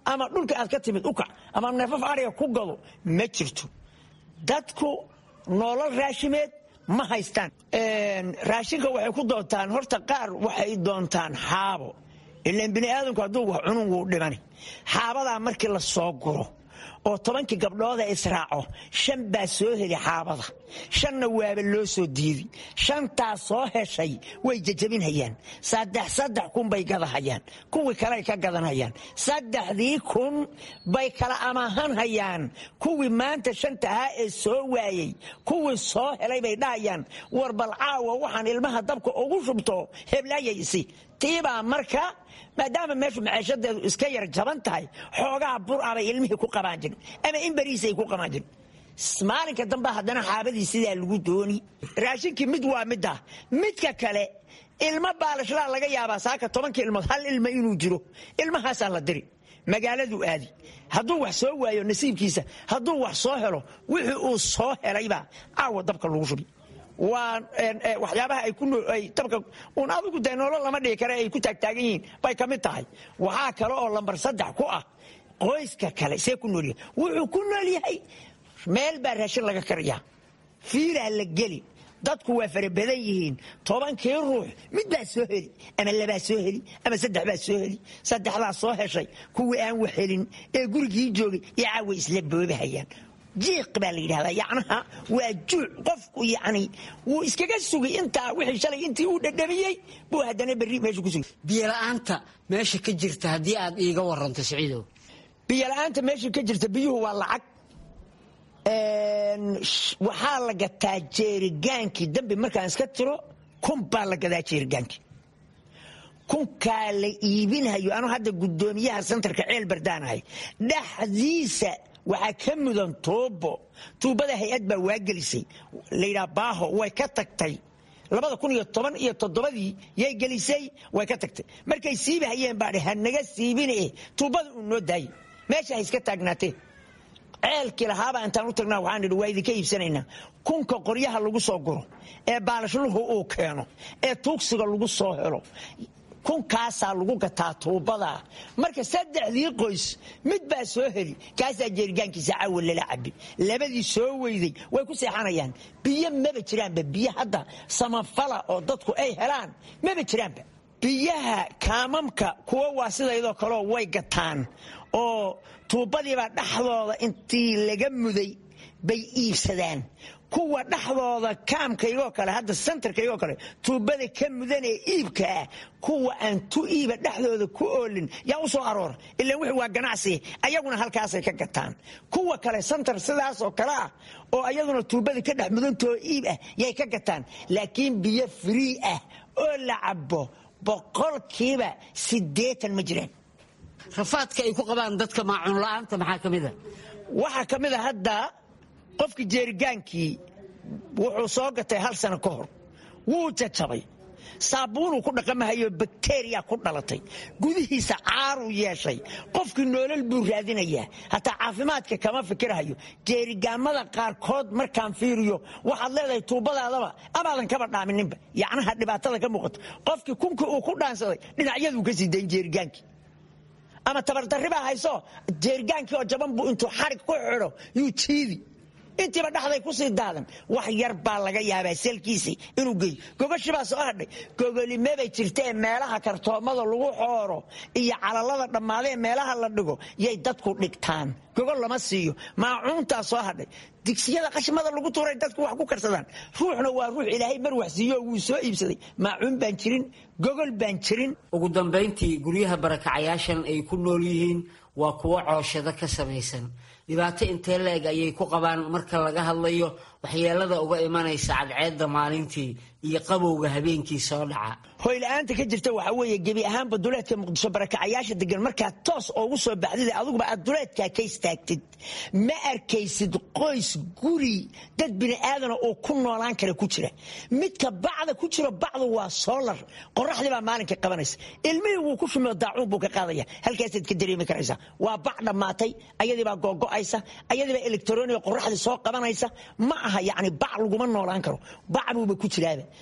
ama dhulka aad ka timid u kac ama neefaf ariga ku gado ma jirto dadku nolol raashimeed ma haystaan raashinka waxay ku doontaan horta qaar waxay doontaan xaabo ilaan bini aadamku hadduu wax cunun wuu dhimani xaabadaa markii la soo guro oo tobankii gabdhooda israaco shan baa soo heli xaabada shanna waaba loo soo diidi shantaa soo heshay way jajabinhayaan saddex saddex kun bay gadahayaan kuwii kaley ka gadanhayaan saddexdii kun bay kala amaahanhayaan kuwii maanta shanta ahaa ee soo waayey kuwii soo helay bay dhahayaan war bal caawa waxaan ilmaha dabka ugu shubto heblaayaysi tiibaa marka maadaama meeshu maciishadeedu iska yar jaban tahay xoogaa bur ah bay ilmihii ku qabaan jirin ama in beriisay ku qabaan jirin maalinka dambe haddana xaabadii sidaa lagu dooni raashinkii mid waa midda midka kale ilmo baalashlaa laga yaabaa saaka tobankii ilmood hal ilmo inuu jiro ilmahaasaa la diri magaaladuu aadi hadduu wax soo waayo nasiibkiisa hadduu wax soo helo wixii uu soo helaybaa caawa dabka lagu shubi waa waxyaabaha ay dabka un adigu dee nolol lama dhigi kare ay ku taagtaagan yihiin bay ka mid tahay waxaa kale oo lambar saddex ku ah qoyska kale see ku noolyahay wuxuu ku nool yahay meel baa raashin laga kariyaa fiiraa la geli dadku waa fara badan yihiin tobankii ruux mid baa soo heli ama labaa soo heli ama saddex baa soo heli saddexdaa soo heshay kuwii aan wax helin ee gurigii joogay iyo caawa isla boobahayaan jiiq baa la yidhahdaa yacnaha waa juuc qofku yacni wuu iskaga sugay intaa wixii shalay intii uu dhadhamiyey buu haddana berri meesha ku sugay biyola'aanta meesha ka jirta haddii aad iiga waranto siciidow biyola'aanta meesha ka jirta biyuhu waa lacag waxaa la gataa jeerigaankii dambi markaan iska tiro kun baa la gadaa jeerigaankii kunkaa la iibinhayo anuu hadda guddoomiyaha santarka ceel bardaanahay dhexdiisa waxaa ka mudan tuubo tuubada hay-ad baa waagelisay layidhaha baaho way ka tagtay labada kun iyo toban iyo toddobadii yay gelisay way ka tagtay markay siibi hayeen baa ha naga siibine tuubada uu noo daayay meesha ha iska taagnaatee ceelkii lahaabaa intaan u tagnaa waxaan idhi waa idinka iibsanaynaa kunka qoryaha lagu soo guro ee baalashluhu uu keeno ee tuugsiga lagu soo helo kunkaasaa lagu gataa tuubadaa marka saddexdii qoys mid baa soo heli kaasaa jeerigaankiisa cawa lala cabi labadii soo weyday way ku seexanayaan biyo maba jiraanba biyo hadda samafala oo dadku ay helaan maba jiraanba biyaha kaamamka kuwa waa sidaydoo kaleo way gataan oo tuubadiibaa dhexdooda intii laga muday bay iibsadaan kuwa dhexdooda kaamkaygoo kale hadda sentarkaygoo kale tuubada ka mudan ee iibkaa kuwa aan tu iiba dhexdooda ku oolin yaa u soo aroora ilaan wixii waa ganacsi ayaguna halkaasay ka gataan kuwa kale sentar sidaasoo kale ah oo ayaduna tuubada ka dhex mudantoo iib ah yay ka gataan laakiin biyo frii ah oo la cabo boqolkiiba siddeetan ma jiraan rafaadka ay ku qabaan dadka maacuun la'aanta maxaa ka mid a waxaa ka mid a hadda qofkii jeerigaankii wuxuu soo gatay hal sano ka hor wuu jajabay saabuunuu ku dhaqamahayo bakteriya ku dhalatay gudihiisa caaruu yeeshay qofkii noolal buu raadinayaa hataa caafimaadka kama fikirhayo jeerigaamada qaarkood markaan fiiriyo waxaad leedahay tuubadaadaba amaadan kaba dhaaminninba yacnaha dhibaatada ka muuqato qofkii kunkii uu ku dhaansaday dhinacyaduu ka sii dayn jeerigaankii ama tabardarribaa hayso jeerigaankii oo jaban buu intuu xarig ku xidho yuu jiidi intiiba dhexday kusii daadan wax yar baa laga yaabaa selkiisii inuu geeyo gogashibaa soo hadhay gogolimebay jirtaee meelaha kartoomada lagu xooro iyo calalada dhammaadee meelaha la dhigo yay dadku dhigtaan gogol lama siiyo maacuuntaa soo hadhay digsiyada qashimada lagu tuuray dadku wax ku karsadaan ruuxna waa ruux ilaahay mar wax siiyo wuu soo iibsaday maacuun baan jirin gogol baan jirin ugu dambayntii guryaha barakacayaashan ay ku nool yihiin waa kuwo cooshado ka samaysan dhibaato intee la-eg ayay ku qabaan marka laga hadlayo waxyeelada uga imanaysa cadceedda maalintii iyo qabowga habeenkii soo dhaca hoyla-aanta ka jirta waxaa weeye gebi ahaanba duleedka muqdisho barakacayaasha degan markaad toos oogu soo baxdid adiguba aad duleedkaa ka istaagtid ma arkaysid qoys guri dad bini aadana oo ku noolaan kara ku jira midka bacda ku jiro bacdu waa soolar qoraxdii baa maalinka qabanaysa ilmihii wuu ku shumeo daacuun buu ka qaadaya halkaasaad ka dareemi karaysaa waa bac dhammaatay ayadiibaa googo'aysa ayadiibaa elektroniga qoraxdii soo qabanaysa ma aha yacni bac laguma noolaan karo bac buuba ku jiraaba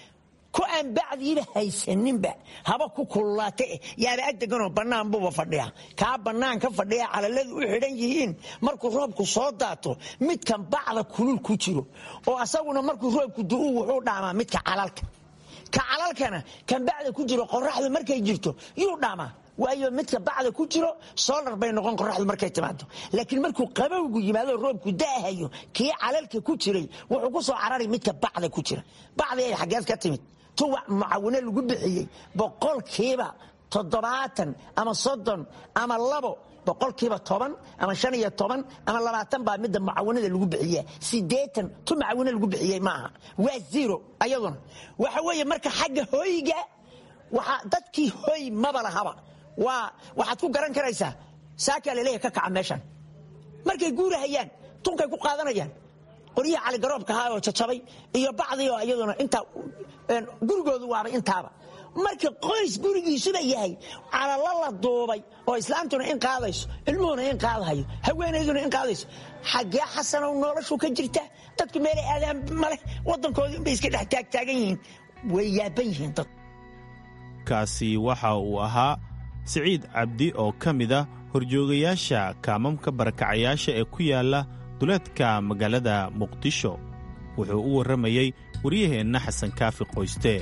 ku aan bacdiiba haysaninba haba ku kululaate eh yaaba agdeganoo bannaan buuba fadhiya kaa bannaan ka fadhiya calaladu u xidhan yihiin markuu roobku soo daato midkan bacda kulul ku jiro oo asaguna markuu roobku du'u wuxuu dhaamaa midka calalka ka calalkana kan bacda ku jiro qoraxdu markay jirto yuu dhaamaa waayo midka bacda ku jiro solar bay noqon qoraxdu markay timaado laakiin markuu qabowgu yimaado roobku da'ahayo kii calalka ku jiray wuxuu ku soo carari midka bacda ku jira bacdi ay xaggeed ka timid tuwac mucawino lagu bixiyey boqolkiiba toddobaatan ama soddon ama labo boqolkiiba toban ama shan iyo toban ama labaatan baa midda mucawinada lagu bixiya sideetan tu mucawino lagu bixiyey maaha waa zero ayaduna waxa weeye marka xagga hoyga waxa dadkii hoy maba lahaba waa waxaad ku garan karaysaa saakaa laleeyahay ka kaca meeshan markay guurahayaan tunkay ku qaadanayaan qoryihii caligaroobka ahaa oo jajabay iyo bacdii oo iyaduna intaa gurigoodu waaba intaaba marka qoys gurigiisuba yahay calalo la duubay oo islaamtuna in qaadayso ilmuhuna in qaadahayo haweenayduna in qaadayso xaggee xasanow noloshu ka jirta dadku meelay aadaan maleh wadankoodii unbay iska dhex taagtaagan yihiin way yaaban yihiin dad kaasi waxa uu ahaa siciid cabdi oo ka mid ah horjoogayaasha kaamamka barakacayaasha ee ku yaala duleedka magaalada muqdisho wuxuu u warramayey waryaheenna xasan kaafi qoyste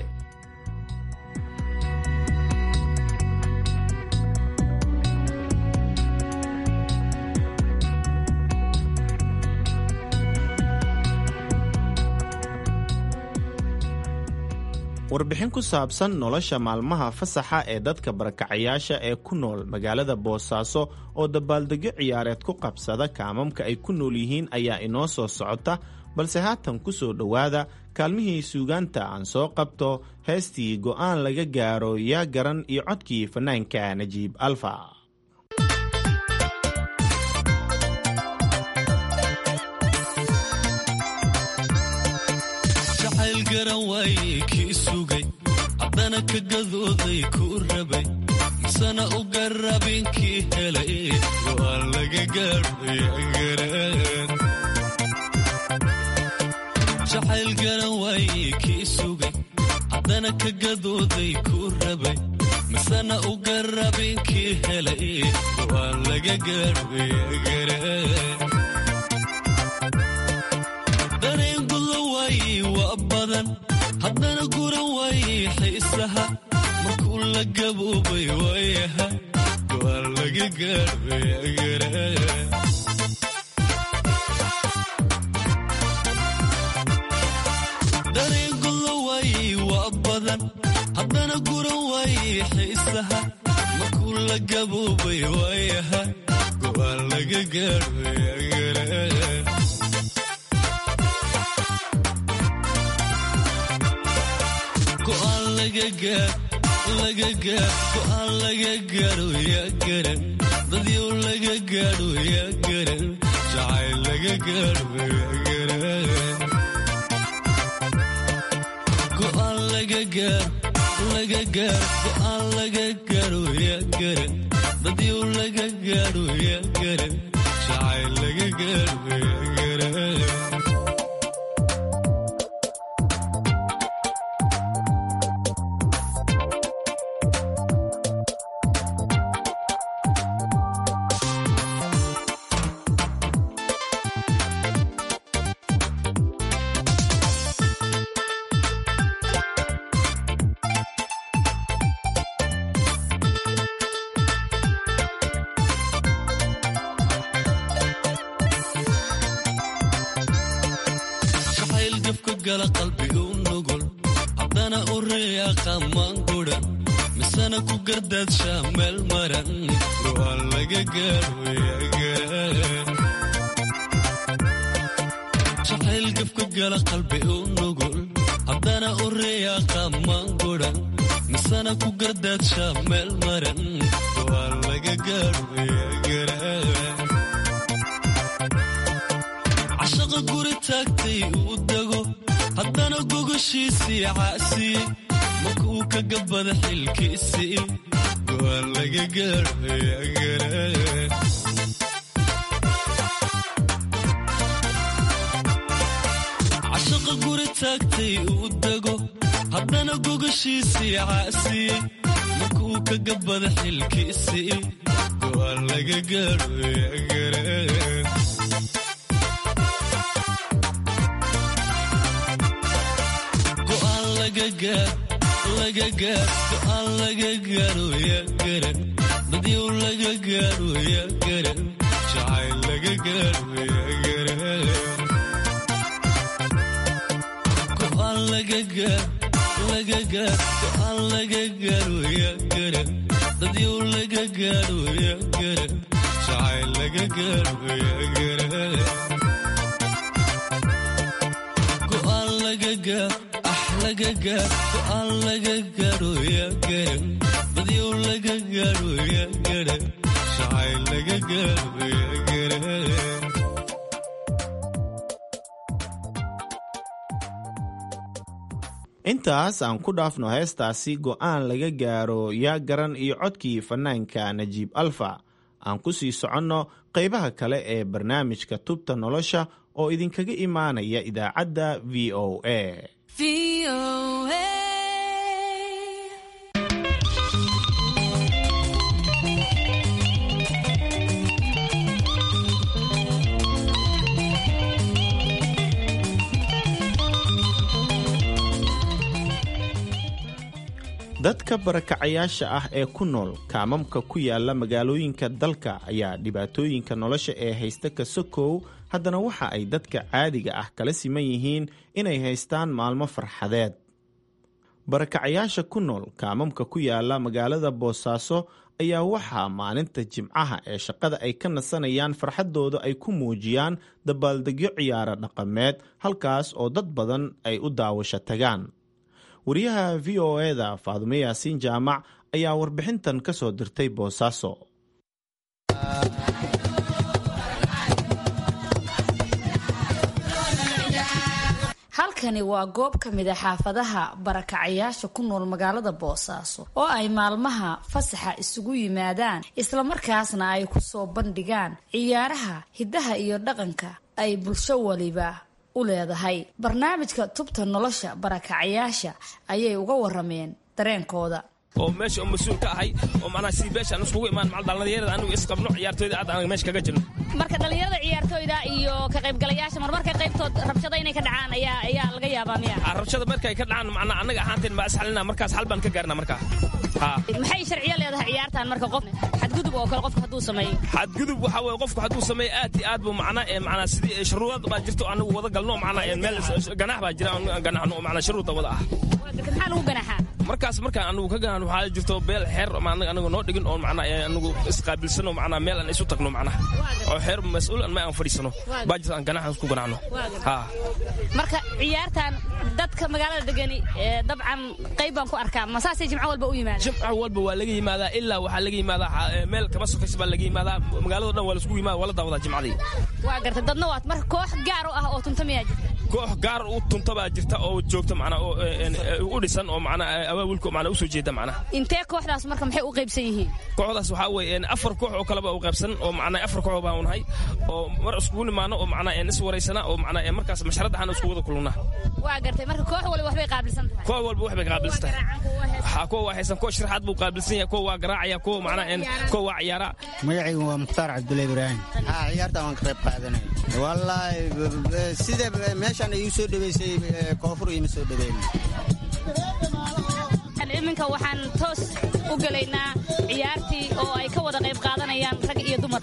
warbixin ku saabsan nolosha maalmaha fasaxa ee dadka barakacayaasha ee ku nool magaalada boosaaso oo dabaaldegyo ciyaareed ku qabsada kaamamka ay ku nool yihiin ayaa inoo soo socota balse haatan ku soo dhowaada kaalmihii suugaanta aan soo qabto heestii go'aan laga gaaro yaa garan iyo codkii fannaanka najiib alfa haddana ka gadooday kuu rabay misana u garrabinkii helay go'aan laga gaadhoyagaraan jacayl garan waaye kii sugay haddana ka gadooday kuu rabay misana u garrabinkii helay go'aan laga gaadhoyagaraan dareen guda waaye waa badan haddana guran waaye xiisaha markuu la gaboobay waayaha go'aan laga gaadhoyagaraan dareen guda waaye waa badan haddana guran waaye xiisaha markuu la gaboobay waayaha go'aan laga gaadhoyagaraan go'aan laga gaadho yaa garan dadyow laga gaadho yaa garan jacayl laga gaadho yaa garan go'aan laga gaadho laga gaadho go'aan laga gaadho yaa garan dadyow laga gaadho yaa garan jacayl laga gaadho yaa garan jacayl gafka gala qalbi u nugul haddana u reeyaa maanguran misana ku gardaadsha meel maran go'aan laga gaadhoyagaraan cashaqa guri taagtay uu dego haddana gogoshiisii caasiye markuu ka gabada xilkiisii go'aan laga gaadhoyagaraan cashaqa guri taagtay uu dego haddana gogashiisii caasiyey markuu ka gabada xilkiisii go'aan laga gaadhoyagara go'aan laga gaar laga gaar go'aan laga gaadho yaa garan dadyow laga gaadho yaa garan jacayl laga gaadho yaa garan go'aan laga gaar laga gaar go'aan laga gaadho yaa garan dadyow laga gaadho yaa garan jacayl laga gaadho yaa garan go'aan laga gaar ah laga gaar go'aan laga gaadho yaa garan dadyow laga gaadho yaa garan jacayl laga gaadho yaa garan intaas aan ku dhaafno heestaasi go'aan laga gaaro yaa garan iyo codkii fanaanka najiib alfa aan ku sii soconno qaybaha kale ee barnaamijka tubta nolosha oo idinkaga imaanaya idaacadda v o a dadka barakacayaasha ah ee ku nool kaamamka ku yaala magaalooyinka dalka ayaa dhibaatooyinka nolosha ee haysta ka sokow haddana waxa ay dadka caadiga ah kala siman yihiin inay haystaan maalmo farxadeed barakacayaasha ku nool kaamamka ku yaala magaalada boosaaso ayaa waxaa maalinta jimcaha ee shaqada ay ka nasanayaan farxaddooda ay ku muujiyaan dabaaldegyo ciyaaro dhaqameed halkaas oo dad badan ay u daawasho tagaan wariyaha v o eda faadume yaasiin jaamac ayaa warbixintan ka soo dirtay boosaaso halkani waa goob ka mid a xaafadaha barakacayaasha ku nool magaalada boosaaso oo ay maalmaha fasaxa isugu yimaadaan islamarkaasna ay ku soo bandhigaan ciyaaraha hiddaha iyo dhaqanka ay bulsho waliba u leedahay barnaamijka tubta nolosha barakacayaasha ayay uga warameen dareenkooda oo meesha mas-uul ka ahay oo macnaha si beeshaan iskugu imaan macal dhallinyarada anigu isqabno ciyaartooyda aad anaga meesha kaga jirno marka dhallinyarada ciyaartooyda iyo ka qaybgalayaasha marmarka qaybtood rabshada inay ka dhacaan ayaa ayaa laga yaabaa miya rabshada markay ka dhacaan macnaha annaga ahaanteen ma isxalina markaas xal baan ka gaarna markaa ha maxay sharciyo leedahay ciyaartan marka qof xadgudub oo kale qofka hadduu sameeyo xadgudub waxa weeye qofku hadduu sameeyo aad iyo aad buu macnaa ee macnaa sidii shuruudad baa jirto anagu wada galno macnaa ee meel ganax baa jira aan ganaxno oo macnaa shuruudda wada ah maxaa lagu ganaxaa markaas markaan anagu ka ganan waxaa jirto beel xeer anagu noo dhigin oo macnaa anagu isqaabilsano macnaa meel aan isu tagno macnaa oo xeer mas-uul ma aan fadhiisano baa jirto aan ganaxan ku ganaxno ha marka ciyaartan dadka magaalada degani dabcan qayb baan ku arkaa ma saasay jimco walba u yimaada jimco walba waa laga yimaadaa ilaa waxaa laga yimaadaa meel kama sokays baa laga yimaadaa magaalado dhan waa laisku yimaada waa la daawadaa jimcadii waa garta dadna waad marka koox gaar u ah oo tunta miyaa jirta koox gaar u tunta baa jirta oo joogta macnaa oo u dhisan oo macnaa awaawilka macnaa usoo jeeda macnaa intee kooxdaas marka maxay u qaybsan yihiin kooxdaas waxaa weeye afar koox oo kaleba u qaybsan oo macnaa afar koox baan nahay oo mar iskugu nimaano oo macnaa is waraysana oo macnaa markaas masharadda xana isku wada kulunaa waa gartay marka koox waliba waxbay qaabilsan tahay koox walba waxbay qaabilsan tahay waxaa kuwa waa haysan koox sharaxaad buu qaabilsan yahay kuwa waa garaacaya kuwa macnaa kuwa waa ciyaara magacaygu waa mukhtaar cabdulla ibraahim haa ciyaarta waan ka qayb qaadanay wallaahi sida meeshaan igu soo dhaweysay koonfur iima soo dhaweyn iminka waxaan toos u gelaynaa ciyaartii oo ay ka wada qayb qaadanayaan rag iyo dumar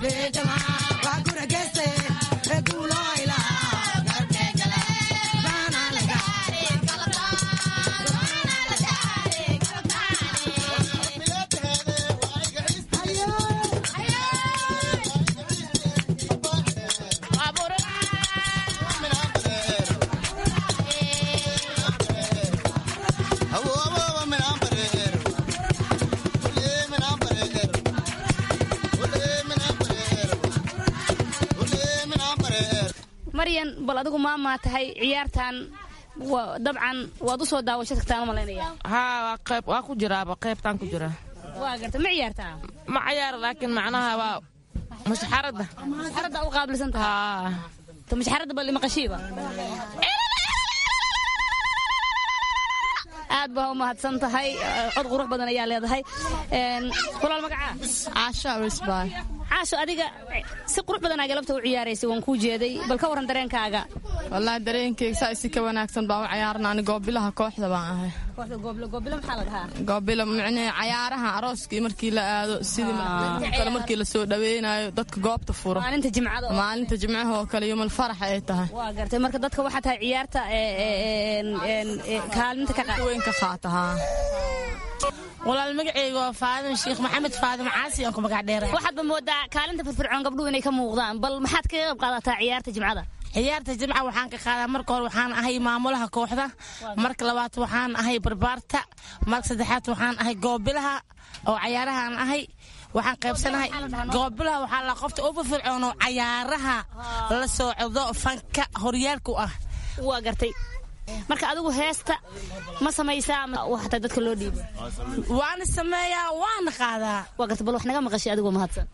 maryan bal adigu maamaa tahay ciyaartan dabcan waad u soo daawasho tagtaan u malaynaya haa qayb waa ku jiraaba qaybtaan ku jira waa garta ma ciyaartaa ma ciyaara laakiin macnaha waa mashxaradda mashxaradda u qaabilsan tahay to mashxaradda bal maqashiiba aad baa u mahadsan tahay cod qurux badan ayaa leedahay walaal magacaa caasho awisbaay caasho adiga si qurux badan aa galabta u ciyaaraysay waan kuu jeeday bal ka warran dareenkaaga wallaahi dareenkeyga saa isi ka wanaagsan baa u cayaarna ani goobilaha kooxda baan ahay goobilo maxaa la dhahaa goobilo micnee cayaaraha arooskii markii la aado sidii kale markii lasoo dhaweynayo dadka goobta furo maalinta jimcada maalinta jimcaha oo kale yomal farax ay tahay waa gartay marka dadka waxaa tahay ciyaarta kaalinta ka weyn ka qaata haa walaal magaceyga waa faadim sheekh maxamed faadim caasi aan ku magac dheera waxaadba moodaa kaalinta firfircoon gabdhuhu inay ka muuqdaan bal maxaad kaga qayb qaadataa ciyaarta jimcada ciyaarta jimca waxaan ka qaadaa marka hore waxaan ahay maamulaha kooxda marka labaad waxaan ahay barbaarta marka saddexaad waxaan ahay goobilaha oo cayaarahaan ahay waxaan qaybsanahay goobilaha waxaa la qofta ugu fircoon oo cayaaraha la socdo fanka horyaalku ah waa gartay marka adigu heesta ma samaysaa waxta dadka loo dhiiba waana sameeyaa waana qaadaa waa gartay bal wax naga maqashay adigoo mahadsan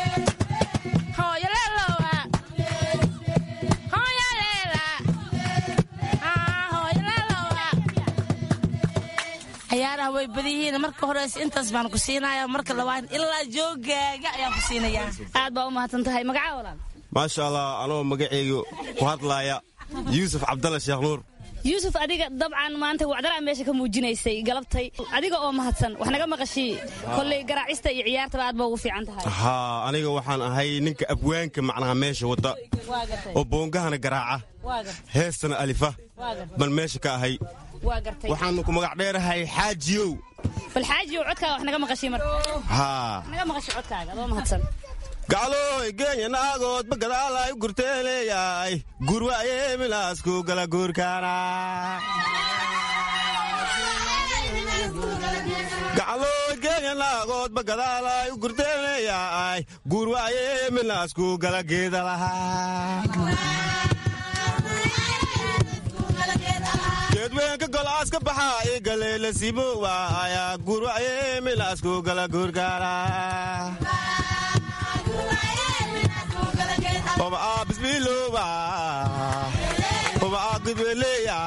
cayaaraha way badan yihiin marka horeyse intaas baan ku siinaya marka labaad ilaa joogaaga ayaan ku siinayaa aad baa u mahadsan tahay magaca walaal maasha allah anoo magaceyga ku hadlaaya yuusuf cabdalla sheekh nuur yuusuf adiga dabcan maanta wacdaraa meesha ka muujinaysay galabtay adiga oo mahadsan wax naga maqashii kolley garaacista iyo ciyaartaba aad baa ugu fiican tahay haa aniga waxaan ahay ninka abwaanka macnaha meesha wada oo boongahana garaaca heestana alifa baan meesha ka ahay waxaanu ku magac dheerahay xaajiyow bal xaajiyow codkaaga wax naga maqashii marka haa naga maqashii codkaaga adoo mahadsan gaclooy geenya naagoodba gadaalay u gurteen leeyahay gurwaaye milaasku gala guurkaana gaclooy geenya naagoodba gadaalay u gurteen leeyahay gurwaaye milaasku gala geeda lahaa geedweenka golaas ka baxaa i galeela simo waaya gurwaaye milaasku gala guurkaana Oba a bismiloba Oba a gudweleya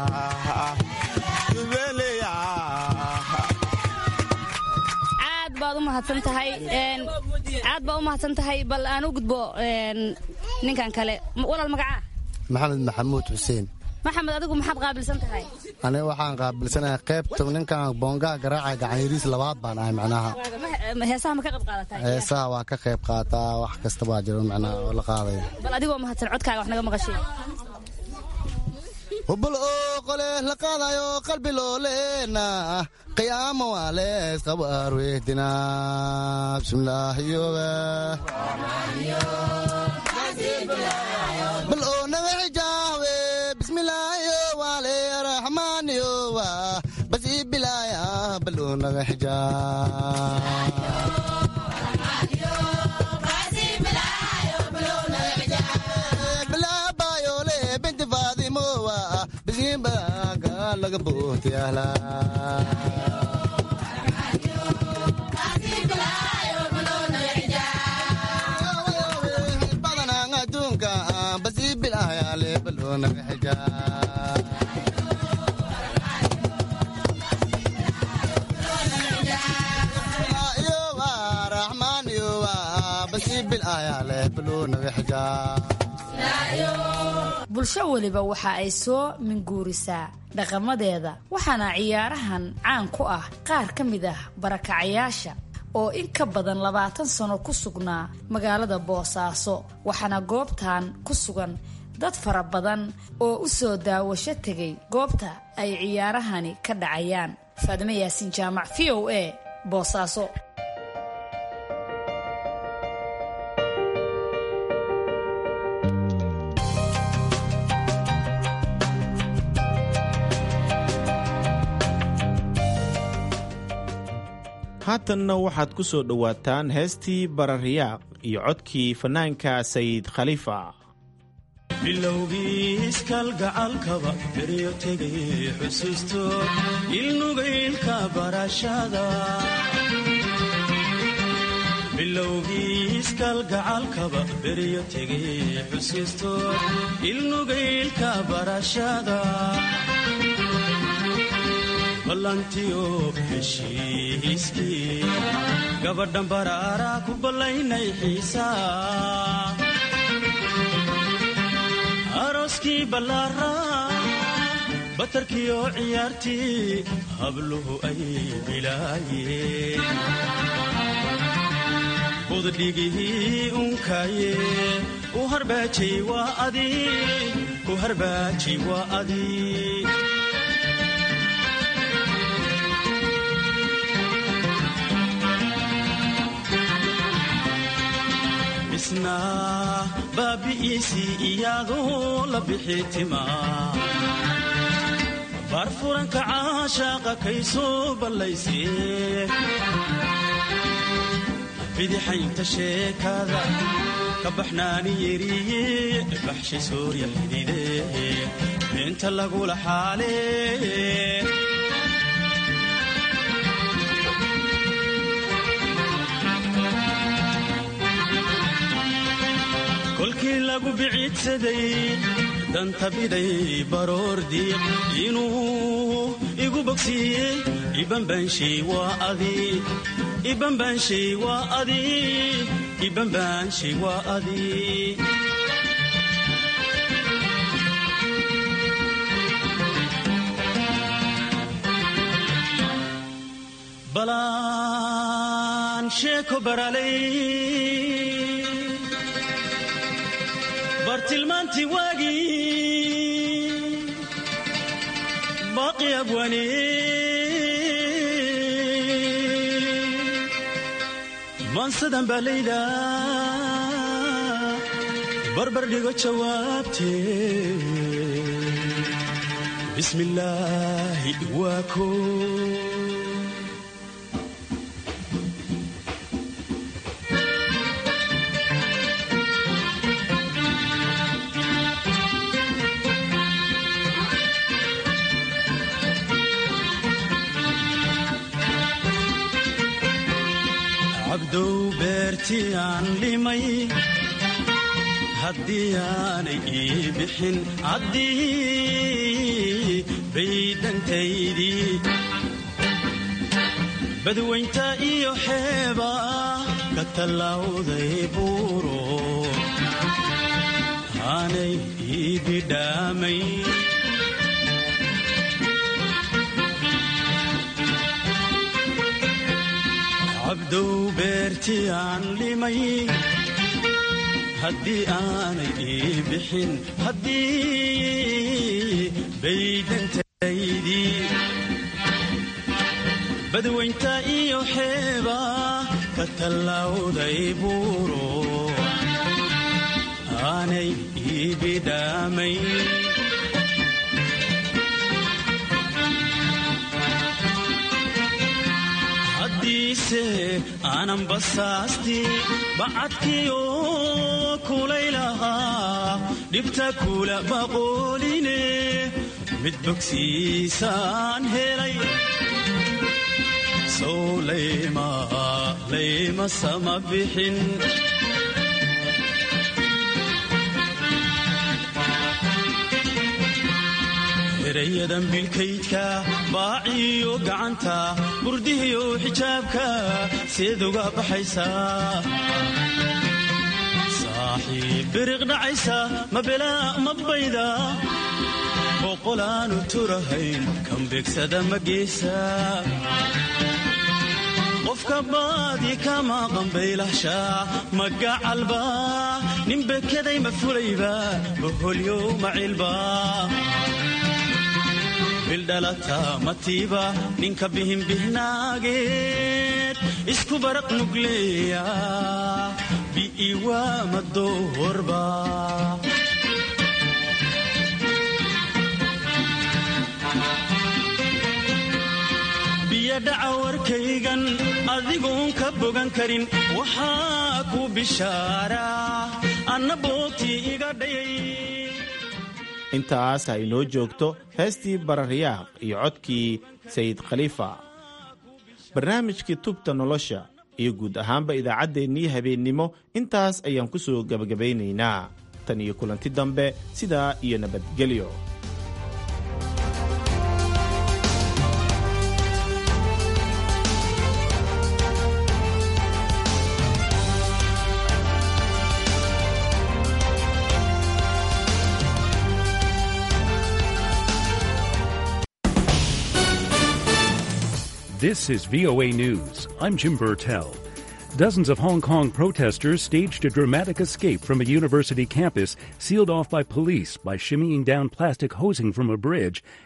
Gudweleya aad baad u mahadsan tahay aad baad u mahadsan tahay bal aan u gudbo ninkan kale walaal magacaa maxamed maxamuud xuseen maxamed adigu maxaad qaabilsan tahay aniga waxaan qaabilsanahay qaybta ninkan boongaha garaaca gacanyariis labaad baan ahay macnaha heesaha ma ka qayb qaadataa heesaha waa ka qayb qaataa wax kasta waa jiro macnaha oo la qaadaya bal adigoo mahadsan codkaaga wax naga maqashay hubul oo qole la qaadayo qalbi looleena qiyaamo waa lees qabo arwehdina bismillaahiyoba bal oo naga xijaawe bismillaahiyo waale raxmaaniyo wa bas ii bilaaya bal oo naga xijaabilaabayole binti faadimowa bisiinbaaga laga booti ahlaa bulsho weliba waxa ay soo minguurisaa dhaqamadeeda waxaana ciyaarahan caan ku ah qaar ka mid ah barakacayaasha oo in ka badan labaatan sano ku sugnaa magaalada boosaaso waxaana goobtan ku sugan dad fara badan oo u soo daawasho tegay goobta ay ciyaarahani ka dhacayaan faadimo yaasiin jaamac v o a boosaaso haatanna waxaad ku soo dhowaataan heestii barariyaaq iyo codkii fannaanka sayid khaliifa bilowgii iskalgacalkaba beryo tegay xusuusto ilnugaylka barashada bilowgii iskalgacalkaba beryo tegay xusuusto ilnugaylka barashada ballantiyo heshiiskii gabadhan baraara ku ballaynay xiisa arooskii ballaara batarkiyo ciyaartii habluhu ay bilaayeen budhigihii unkaaye u harbaajay waa adi ku harbaajay waa adi isna baabi'iisii iyaadoo la bixi tima baarfuranka caashaaqa kay soo ballaysee bidixaynta sheekada ka baxnaani yeriye baxshay soorya xidide beenta lagula xaale kolkii lagu biciidsaday danta biday baroor diiq inuu igu bogsiiyey ibanbaanshay waa adi ibanbaanshay waa adi ibanbaanshay waa adi balaan sheeko baralay bartilmaantii waagii baaqi abwane maansadan baa layla barbar dhigo jawaabtee bismi illaahi waa ko cabdow beertii aan limay haddii aanay ii bixin caddii baydhantaydii badwaynta iyo xeeba ka tallawday buuro aanay ii bidhaamay cabdow beertii aan limay haddii aanay ii bixin haddii baydhantaydii badwaynta iyo xeeba ka tallawday buuro aanay ii bidhaamay haddiise aanan basaasti bacadkiyo kulaylahaa dhibta kula baqooline mid bogsiisaan helay sow layma layma sama bixin erayadan bilkaydka baaciyo gacanta burdihiyo xijaabka seed uga baxaysaa saaxiib biriq dhacaysa ma belaa ma bayda boqolaanu turahayn kan begsada ma geesa qofka baadi kama qambaylahshaa magacalba nin bekeday ma fulayba boholyow macilba bildhalata matiiba ninka bihinbihnaageed isku baraq nugleeya bi'iwa madoorba biyadhaca warkaygan adigoon ka bogan karin waxaa ku bishaaraa anna boogtii iga dhayay intaas ha inoo joogto heestii bararyaaq iyo codkii sayid khaliifa barnaamijkii tubta nolosha iyo guud ahaanba idaacaddeenii habeennimo intaas ayaan ku soo gebagabaynaynaa tan iyo kulanti dambe sidaa iyo nabadgelyo This is VOA News. I'm Jim Burtell. Dozens of Hong Kong protesters staged a dramatic escape from a university campus sealed off by police by shimmying down plastic hosing from a bridge